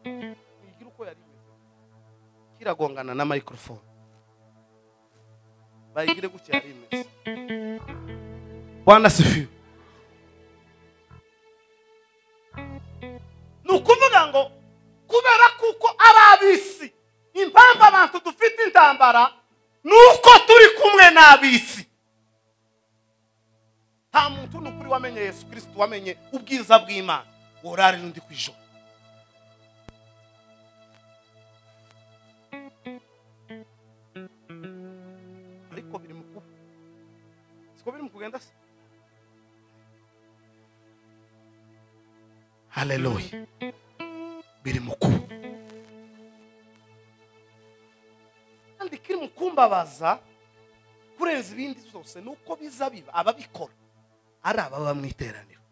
igira uko yari imeze kiragongana na microphone bayigire gutya yari imeze bwana sifiwe ni ukuvuga ngo kubera kuko ari ab'isi impamvu abantu dufite intambara ni uko turi kumwe n'ab'isi nta muntu ni ukuri wamenye yesu kirisiti wamenye ubwiza bw'imana worari n'undi ku ijoro ariko biri mu kuba siko biri mu kugenda se haleluya biri mu kuba kandi kiri mu kumbabaza kurenza ibindi zose ni uko biza biba ababikora ari ababa mu iteraniro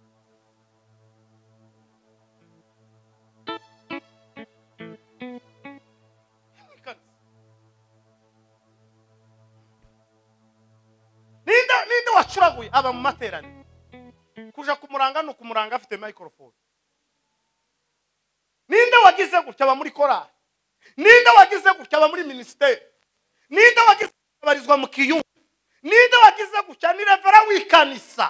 ninde ninde wacuraguye aba mu materaniro ku kuja kumuranga ni ukumuranga afite microphone ninde wagize gutya aba muri korali ninde wagize gutya aba muri minisiteri ninde wagize gutya abarizwa mu kiyungu ninde wagize gutya ni revera w'ikanisa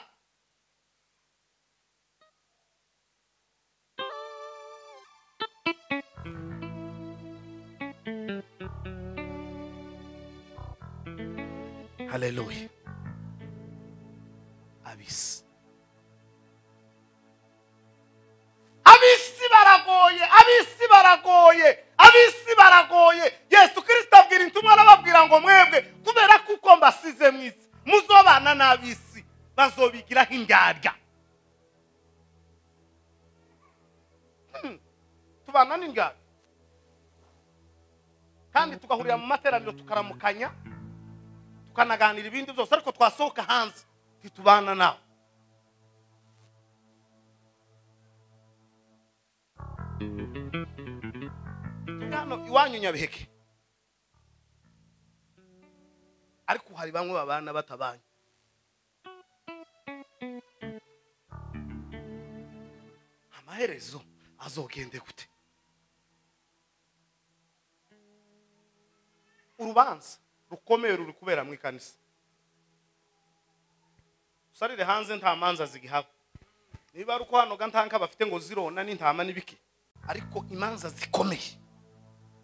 haleluya abisi abisi baragoye abisi baragoye abisi baragoye yesu kirisita abwira intumwa arababwira ngo mwebwe kubera kuko mbasize mu isi muzobana n'abisi bazobigiraho indyarya Hmm, tubana n'indyarya kandi tugahurira mu materaniro tukaramukanya tukanaganira ibindi byose ariko twasohoka hanze ntitubana nawe turi hano iwanyu nyabiheke ariko hari bamwe babana batabanye amaherezo azogende gute urubanza rukomeye ruri kubera mu ikanisa usarire hanze nta manza zigihaba niba ari uko hano gantanka bafite ngo zirona n'intama n'ibiki ariko imanza zikomeye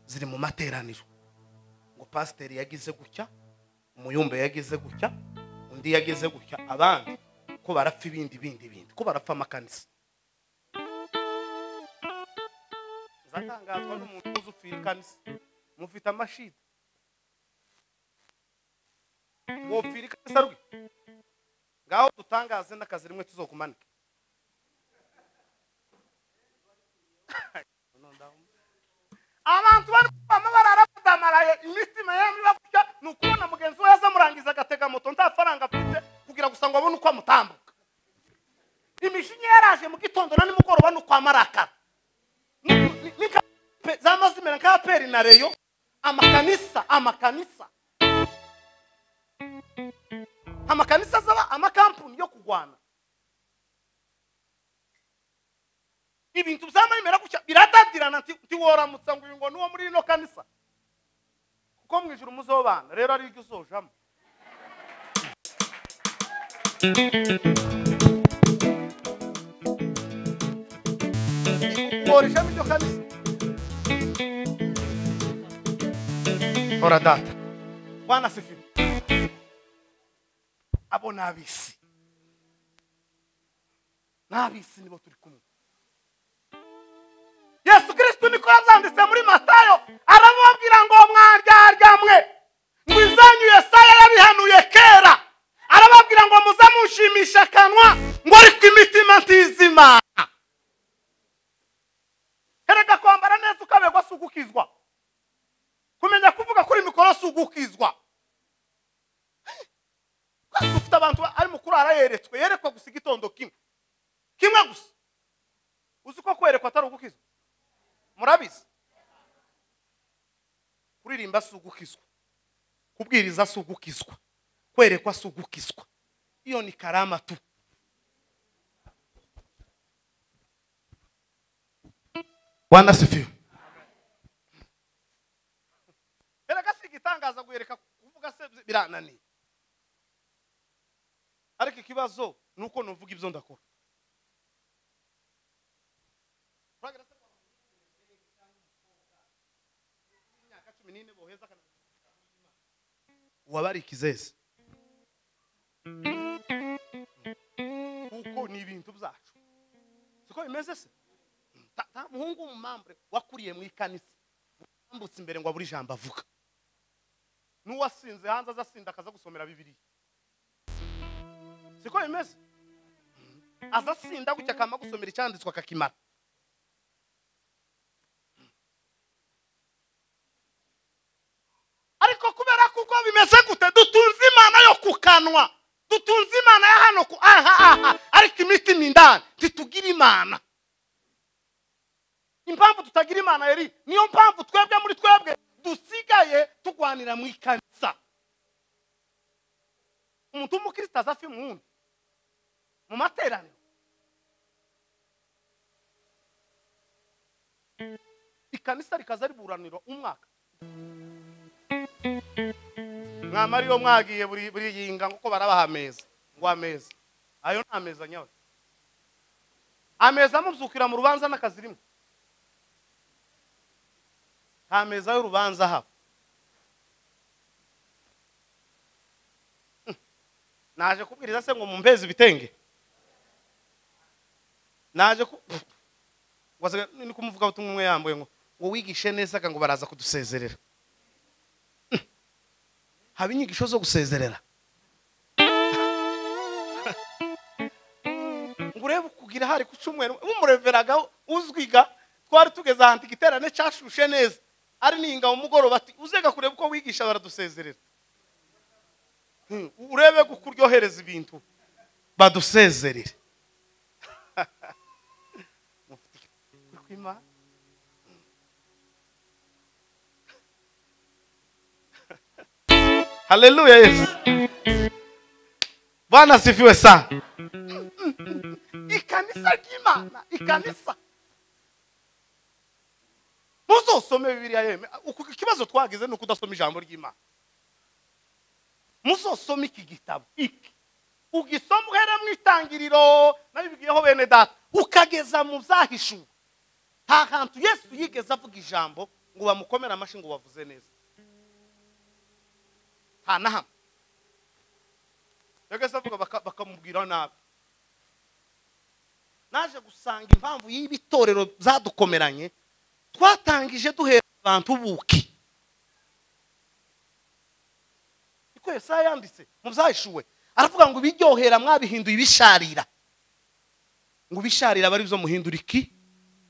ziri mu materaniro ngo pasiteri yagize gutya umuyumbe yagize gutya undi yagize gutya abandi ko barapfa ibindi bindi bindi ko barapfa amakanisa zatangazwa n'umuntu uzi ufira ikanisa mufite amashidi wopfira ikanisa rwe ngaho dutangaze n'akazi rimwe tuzokumanike abantu bari kubamo bararabadamaraye imitima yemwe iba gutya ni ukubona mugenzi we yazamurangiza agatega moto nta faranga afite kugira gusa ngo abone uko amutambuka imishinya yaraje mu gitondo na nimugoroba ni ukwa marakara Ni- ni- ni ka- pe- zamaze imera nka aperi na reyo amakanisa amakanisa amakanisa azaba amakampuni yo kurwana ibintu byamara gutya biradadirana nti nti woramutse ngo uyu ngo nuwo muri rino kanisa kuko mu ijuru muzobana rero ari iryo uzojamo mworejamo iryo kanisa hora data bwana sifiwe abo ni ab'isi ni ab'isi nibo turi kumwe yesu kirisito niko yabyanditse muri matayo arababwira ngo mwe ngo izanyu yesaya yabihanuye kera arababwira ngo muze mushimisha akanwa ngo ariko imitima ntizima erega kwambara neza ukaberwa si ugukizwa kumenya kuvuga kuri mikoro si ugukizwa Kandi dufite abantu ba- ari mukuru arayeretswe yerekwa gusa igitondo kimwe kimwe gusa uzi ko kwerekwa atari ugukizwa murabizi kuririmba si ugukizwa kubwiriza si ugukizwa kwerekwa si ugukizwa iyo ni karama tu bwana sifiwe erega si igitangaza guhereka kuvuga se birananiye ariko ikibazo ni uko nuvuga ibyo ndakora Uragira se abantu b'imyaka cumi n'ine boheza akanabikora Imana. uwabarika izeze kuko ni ibintu byacu siko bimeze se Ta- ta muhungu w'umumambure wakuriye mu ikanisa wambutse imbere ngo abure ijambo avuga n'uwasinze hanze azasinda akaza gusomera bibiriya siko bimeze azasinda gutya akama gusomera icyanditswe akakimara ariko kubera kuko bimeze gute dutunze imana yo ku kanwa dutunze imana ya hano ku aha aha ariko imitima indani ntitugira imana impamvu tutagira imana yari niyo mpamvu twebwe muri twebwe dusigaye turwanira mu ikanisa umuntu w'umukristo aza afi mu wundi mu materaniro ikanisa rikaza riburanirwa umwaka mwamara iyo mwagiye buri- buriyinga kuko barabaha ameza ngo ameza ayo ni ameza nyawe ameza amubyukira mu rubanza n'akazi rimwe nta meza y'urubanza haba Hmm. naje kubwiriza se ngo mumpeze ibitenge naje ku wasiga- ni kumuvuga ubutumwa umwe yambaye ngo ngo wigishe neza akanga ngo baraza kudusezerera Hmm. haba inyigisho zo gusezerera ngo urebe kugira hari ku cyumweru bumureveragaho uzwiga twari tugeze ahantu igiterane cyashushe neza ari ninga mu mugoroba ati uzega kureba uko wigisha baradusezerera Hmm, urebe ko kuryohereza ibintu badusezerere kwima haleluya yesu bwana asifiwe sana ikanisa ry'imana ikanisa muzosome bibiliya yeme Uku- ikibazo twagize ni ukudasoma ijambo ry'imana muzosome iki gitabo iki ugisoma uhera mu itangiriro nabibigiyeho bene data ukageza mu byahishuwe nta hantu yesu yigeze avuga ijambo ngo bamukomere amashyi ngo bavuze neza nta na hamwe yageze avuga baka- bakamubwira nabi naje gusanga impamvu y'ibi torero byadukomeranye twatangije duhera abantu buki niko yesaya yanditse mu byahishuwe aravuga ngo ibiryohera mwabihinduye ibisharira ngo ibisharira aba ari byo muhindura iki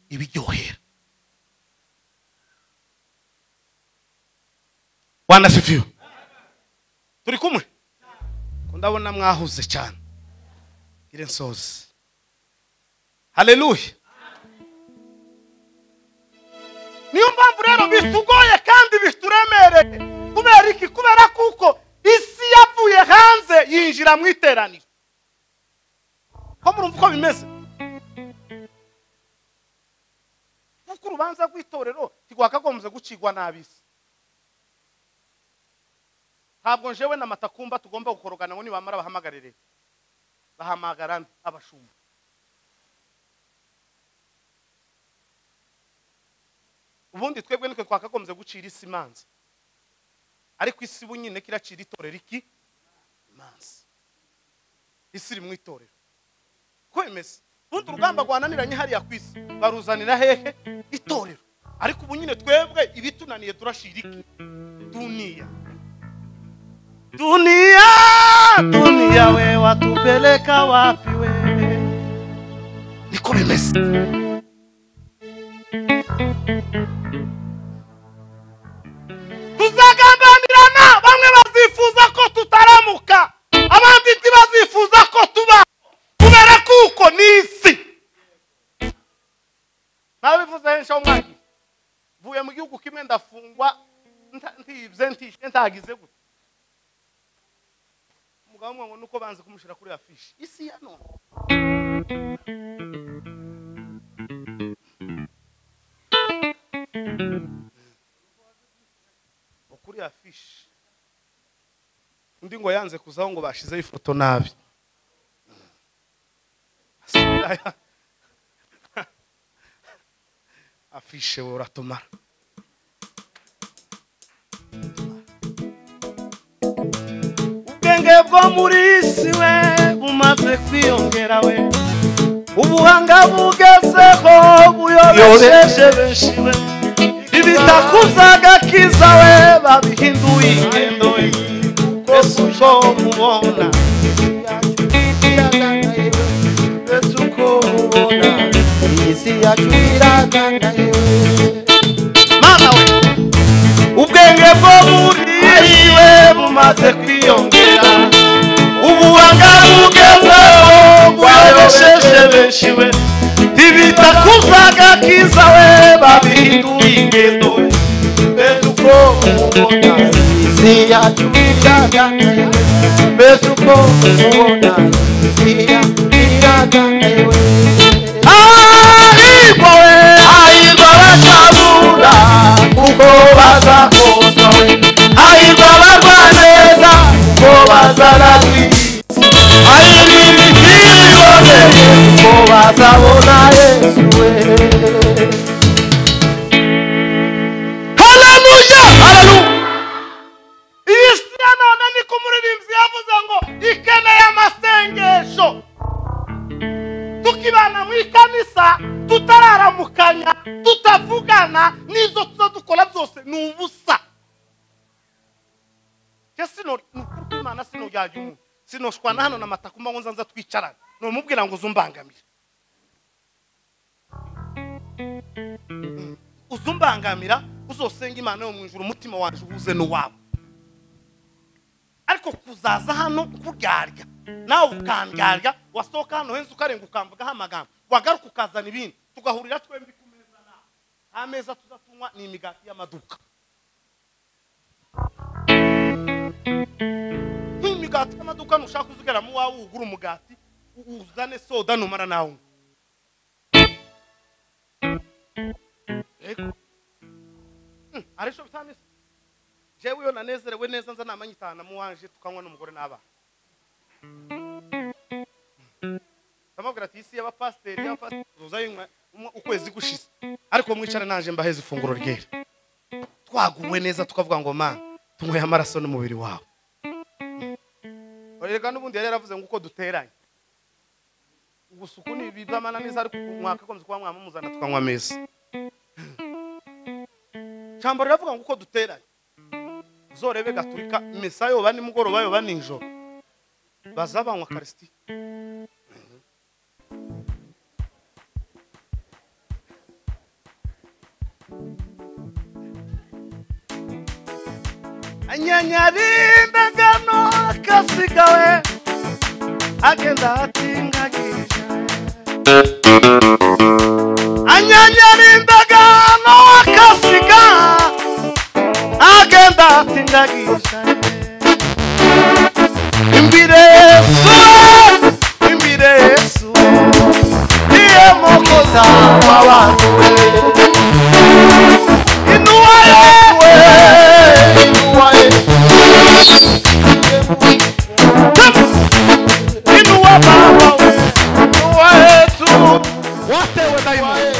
ibiryohera wanasifiwe turi kumwe Ko ndabona mwahuze cyane ire nsozi haleluya niyo mpamvu rero bitugoye kandi bituremereye kubera iki kubera kuko isi yavuye hanze yinjira mu iteraniro ko murumva uko bimeze kuko urubanza rw'itorero ntigwakagombye gucigwa n'ab'isi ntabwo njewe na matakumba tugomba gukorogana ngo nibamara bahamagarire bahamagara nde? abashumba ubundi twebwe nitwe twakagombye gucira isi imanza ariko isi ubu nyine kiracira itorero iki imanza isi iri mu itorero ko bimeze ubundi urugamba rwananiranye hariya ku isi baruzanira hehe itorero ariko ubu nyine twebwe ibitunaniye turashira iki duniya dunia dunia we watupeleka wapi we niko bimeze tuzagambanirana bamwe bazifuza ko tutaramuka abandi ntibazifuza ko tuba kubera kuko ni isi ntabivuze henshi aho mwagiye mvuye mu gihugu kimwe ndafungwa nta- ntibye ntishe ntagize gute umugabo umwe ngo nuko banze kumushyira kuri ya fishi isi ya none Ngo kuri ya fishi undi ngo yanze kuzaho ngo bashizeho ifoto nabi afishe we uratumara ubwenge bwo muri isi we bumaze kwiyongera we ubuhanga bugezeho buyobeje benshi we ibitakubyagakiza we babihinduye ingendo we mbese uko mubona mbese uko mubona isi yacu iraganaye mana we ubwenge bwo muri we bumaze kwiyongera ubuhanga bugezeho bwabesheje benshi we ibita kuzaga kiza we babihinduye ingendo we mbese uko mubona isi yacu iraganaye mbese uko mubona isi yacu iraganaye we ahirwa we ahirwa we nzabona yesu we haleluya haleluya iyi si ya none niko umuririmbyi yavuze ngo ikeneye amasengesho tukibana mu ikanisa tutararamukanya tutavugana n'izo tuza dukora zose ni ubusa ke sino ni ukuri kw'imana sino yajya umuntu sinoshwa na hano na matakumba ngo nzanza twicarane numubwira ngo uzumbangamire Mm. uzumbangamira uzosenga imana yo mu ijuru umutima wanjye uhuze n'uwawe ariko kuzaza hano kuryarya nawe ukandyarya wasohoka hano henshi ukarenga ukamvugaho amagambo wagaruka ukazana ibindi tugahurira twembi ku meza nawe nta meza tuzatunywa ni imigati y'amaduka nk'imigati y'amaduka ntushaka uzigara mu wawe ugura umugati u- uzane soda numara nawe unywe. Hmm, arisho bitameze jewe iyo nanezerewe neza nza namanyitana mu wanje tukanywa n'umugore n'abana ndamubwira ati isi y'abapasiteri y'abapasiteri uza yinywa umwe ukwezi gushize ariko mwicara naje mbaheze ifunguro ryera twaguwe neza tukavuga ngo mana tunyweye amaraso n'umubiri wawe reka n'ubundi yari yaravuze ngo uko duteranye ubusuku ni bibamananiza ariko mwakagombye kuba mwamumuzana tukanywa ameza jambo riravuga ngo uko duteranye uzorebe gaturika misa yoba nimugoroba yoba nijoro baza banywa karisitiya anyanyarimbagano akasigawe agenda atingagije anyanyarimbagano akasiga agenda atingagije imbere yesu imbere yesu niye mokoza w'abantu we inuwa yewe inuwa yesu inuwa baba we inuwa yesu watewe dayimoni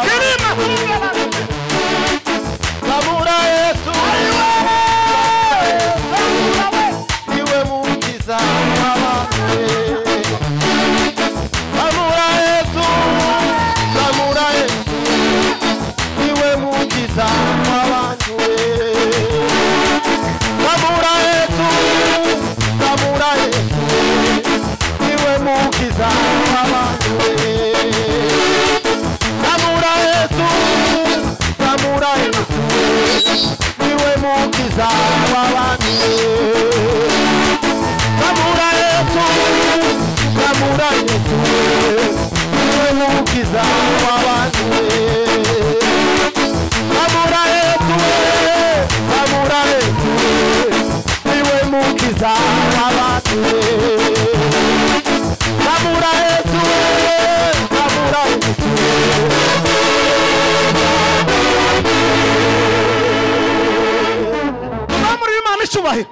kirima kirima kabura yesu niwe mukiza w'abantu be kabura yesu kabura yesu niwe mukiza w'abantu be kabura yesu kabura yesu niwe mukiza w'abantu be Samura Yesu, Samura Yesu, niwe mukiza w'abami. Samura Yesu, Samura Yesu, niwe mukiza w'abami. Samura Yesu, Samura Yesu, niwe mukiza w'abami. Samura Yesu, Samura Yesu. Mwamuri w'Imana icyubahiro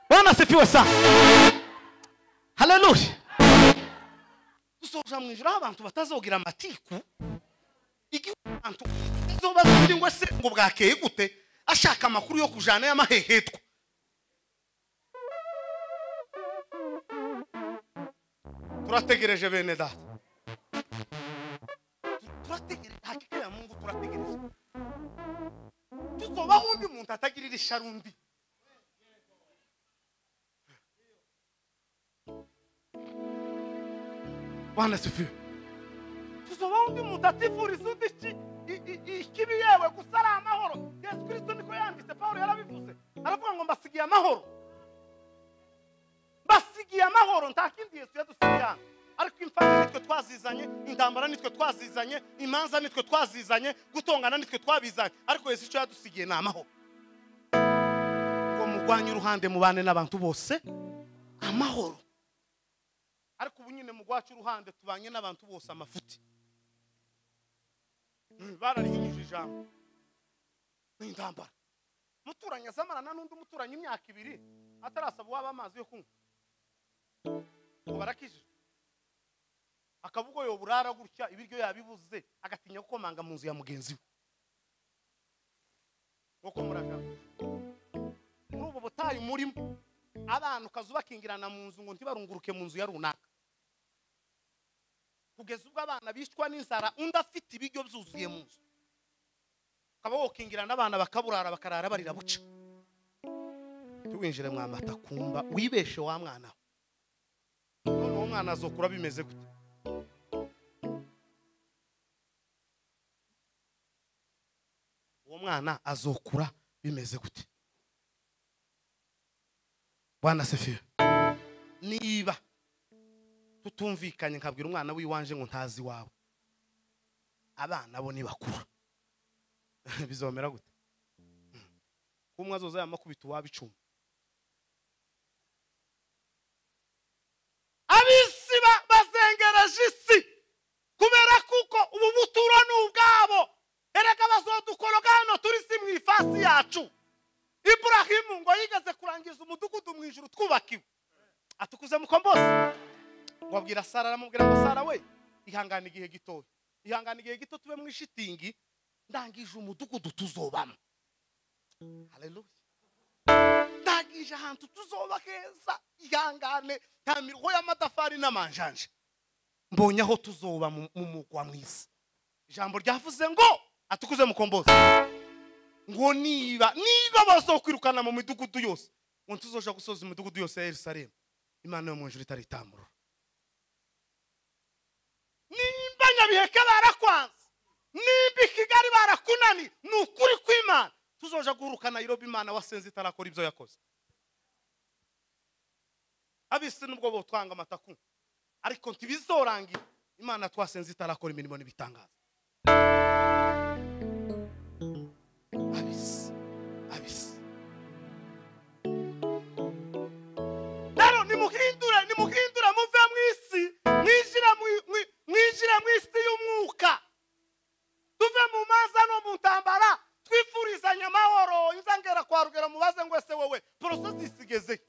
banasifiwe sa haleluya dusoje mu ijoro aho abantu batazogira amatiku igihugu abantu batazobaza undi ngo se ngo bwakeye gute ashaka amakuru yo kujana y'amahehetwa turategereje bene data turategereje hakika ya mungu turategereje tuzobaho undi muntu atagirira isharundi bana sifiwe tuzobaho undi muntu atifuriza undi iki- i- i- i- ikibi yewe gusa ari amahoro yesu kirisito niko yanditse pawulo yarabivuze aravuga ngo mbasigiye amahoro mbasigiye amahoro nta kindi yesu yadusigiye hano ariko imfana nitwe twazizanye intambara nitwe twazizanye imanza nitwe twazizanye gutongana nitwe twabizanye ariko yesu icyo yadusigiye ni amahoro ngo murwanye uruhande mubane n'abantu bose amahoro ariko ubu nyine mugwaca uruhande tubanye n'abantu bose amafuti Mm, bararihinyije ijambo ni intambara muturanye azamarana n'undi umuturanyi imyaka ibiri atarasaba uwaba amazi yo kunywa ngo barakijijwe akabugo yoburara gutya ibiryo yabibuze agatinya gukomanga mu nzu ya mugenzi we nk'uko muragabe muri ubu butayu murimo abantu ukaza ubakingirana mu nzu ngo ntibarunguruke mu nzu ya runaka kugeza ubwo abana bishwa n'inzara undi afite ibiryo byuzuye mu nzu ukaba wokingirana abana bakaburara bakarara barira buca tuwinjire mwa matakumba wibeshe wa mwana we noneho umwana azokura bimeze gute uwo mwana azokura bimeze gute bwana sefiyo niba tutumvikanye nkabwira umwana w'iwanje ngo ntazi iwawe abana bo nibakura bizomera gute kuba umwe azoza yamakubita uwaba icumi ab'isi ba- bazengereje isi kubera kuko ubu buturo ni ubwabo erega bazodukoroga hano turi si mu ifasi yacu iburahimu ngo yigeze kurangiza umudugudu mu ijuru twubakiwe atukuze mukombose wabwira sara aramubwira ngo sara we ihangane igihe gitoya ihangane igihe gito tube mu ishitingi ndangije umudugudu tuzobamo haleluya ndangije ahantu tuzoba heza ihangane nta miruho y'amatafari n'amanjanja mbonye aho tuzoba mu mu mugwa mwiza ijambo ryavuze ngo atukuze mukombozi ngo niba niba bazokwirukana mu midugudu yose ngo tuzoja gusoza imidugudu yose ya yerusalemu imana yo mu ijuru itaritamurura nimba nyabiheke barakwanze nimba i kigali barakunani ni ukuri kw'imana tuzoja guhuruka nayirobi imana wasenze itarakora ibyo yakoze abisi nubwo botwanga amataku ariko ntibizorangira imana twasenze itarakora imirimo n'ibitangaza abisi abisi rero nimuhindure nimuhindure muve mu isi mwinjire mu- mu- mwinjire mu isi y'umwuka tuve mu maza no mu ntambara twifurizanye amahoro inzangera kwa rugero mubaze ngo ese wowe porosesi isigeze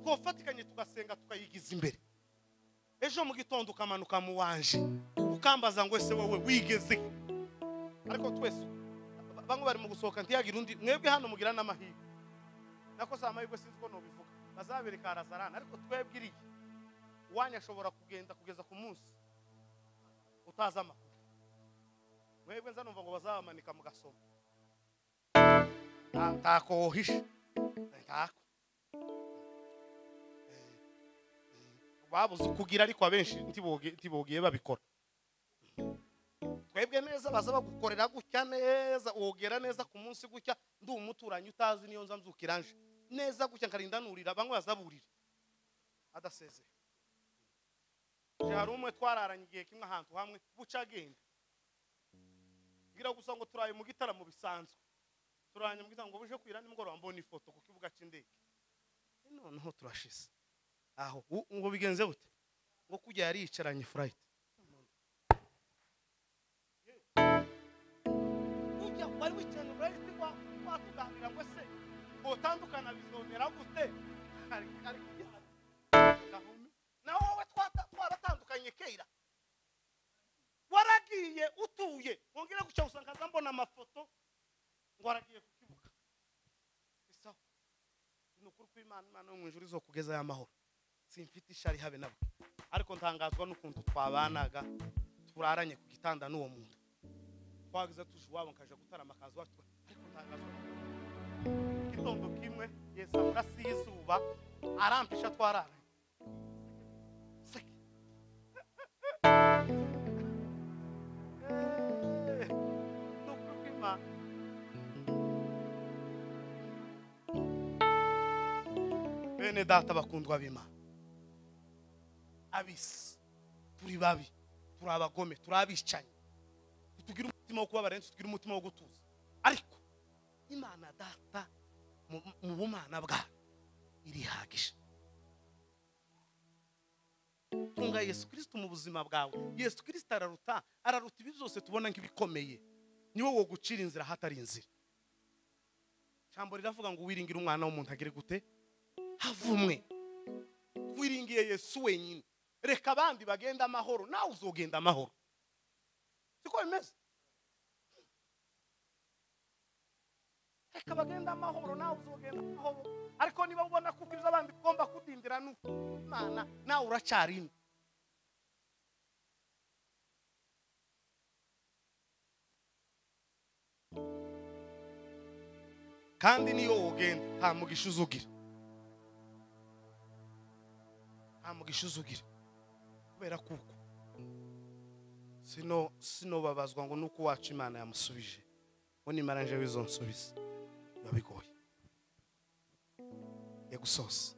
twafatikanye tugasenga tukayigiza imbere ejo mu gitondo ukamanuka mu wanje ukambaza ngo ese wowe wigeze he?" ariko twese ba- bamwe bari mu gusohoka ntiyagire undi mwebwe hano mugira n'amahirwe nako si amahirwe sinzi ko nubivuga bazabereka harazarana ariko twebwe iriya uwanyu ashobora kugenda kugeza ku munsi utazi amakuru mwebwe nza numva ngo bazabamanika mu gasomo Nta- ntako wohisha ntako Eh, eh, babuze ukugira ariko abenshi ntibogi- ntibogiye babikora twebwe neza baza bagukorera gutya neza wogera neza ku munsi gutya ndi umuturanyi utazi niyo nza mzukira nje neza gutya nkarinda nurira bamwe bazaburira adasezeye nje hari umwe twararanye igihe kimwe ahantu hamwe buca agenda bwira gusa ngo turaye mu gitaramo bisanzwe turanye mu gitaramo ngo buje kwira nimugoroba mbona ifoto ku kibuga cy'indege Eh, noneho turashize aho u- ngo bigenze bute ngo kujya yari yicaranye furayiti ujya wari wicaye mu burezi wa watuganira ngo se utandukana bizonera gute Ari- ari kubyara. Gahumi. na wowe twata- twaratandukanye kera waragiye utuye wongere guca usanga nza mbona amafoto ngo waragiye ku kibuga isawa ni ukuri kw'imana imana yo mu ijuru izokugeza y'amahoro simfite ishari habe nabo ariko ntangazwa n'ukuntu twabanaga turaranye ku gitanda n'uwo muntu twagize tuje iwabo nkaja gutarama akazi iwacu ariko ntangazwa n'ukuntu. igitondo kimwe yesa murasi y'izuba arampisha twararanye Seke. Eh, ni ukuri kw'Imana. bene data bakundwa b'imana abisi turi babi turi abagome turi abicanyi ntitugira umutima wo kubabara ndetse tugira umutima wo gutuza ariko imana data mu mu bumana bwayo irihagije tunga yesu kirisito mu buzima bwawe yesu kirisito araruta araruta ibi byose tubona nk'ibikomeye niwe wo gucira inzira ahatari inzira ijambo riravuga ngo wiringire umwana w'umuntu agire gute havumwe wiringiye yesu wenyine reka abandi bagenda amahoro nawe uzogenda amahoro siko bimeze reka bagenda amahoro nawe uzogenda amahoro ariko niba ubona ko ubwiza abandi ugomba kudindira nuko imana nawe uracarimo kandi niyo wogenda nta mugisha uzugira nta mugisha uzugira kubera kuko sino sino babazwa ngo nuko wacu imana yamusubije ngo nimara nje w'izo nsubiza biba bigoye yagusose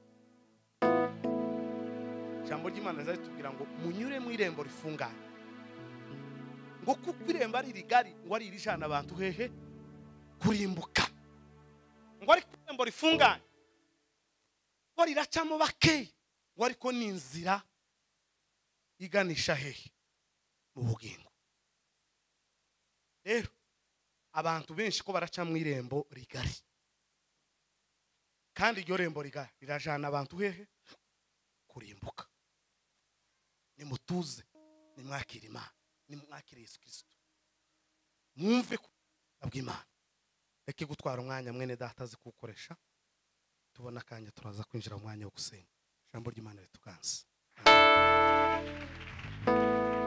ijambo ry'imana rizajya ritubwira ngo munyure mu irembo rifunganye ngo kuko irembo ari rigari ngo ari irijana abantu hehe kurimbuka ngo ariko irembo rifunganye ngo riracamo bakeya ngo ariko ni inzira iganisha hehe mu bugingo rero abantu benshi ko baraca mu irembo rigari kandi iryo rembo rigari rirajana abantu hehe kurimbuka nimutuze nimwakire imana nimwakire yesu kirisito mwumve ko bw'imana reka gutwara umwanya mwene data azi kuwukoresha tubona akanya turaza kwinjira mu mwanya wo gusenga ijambo ry'imana rituganze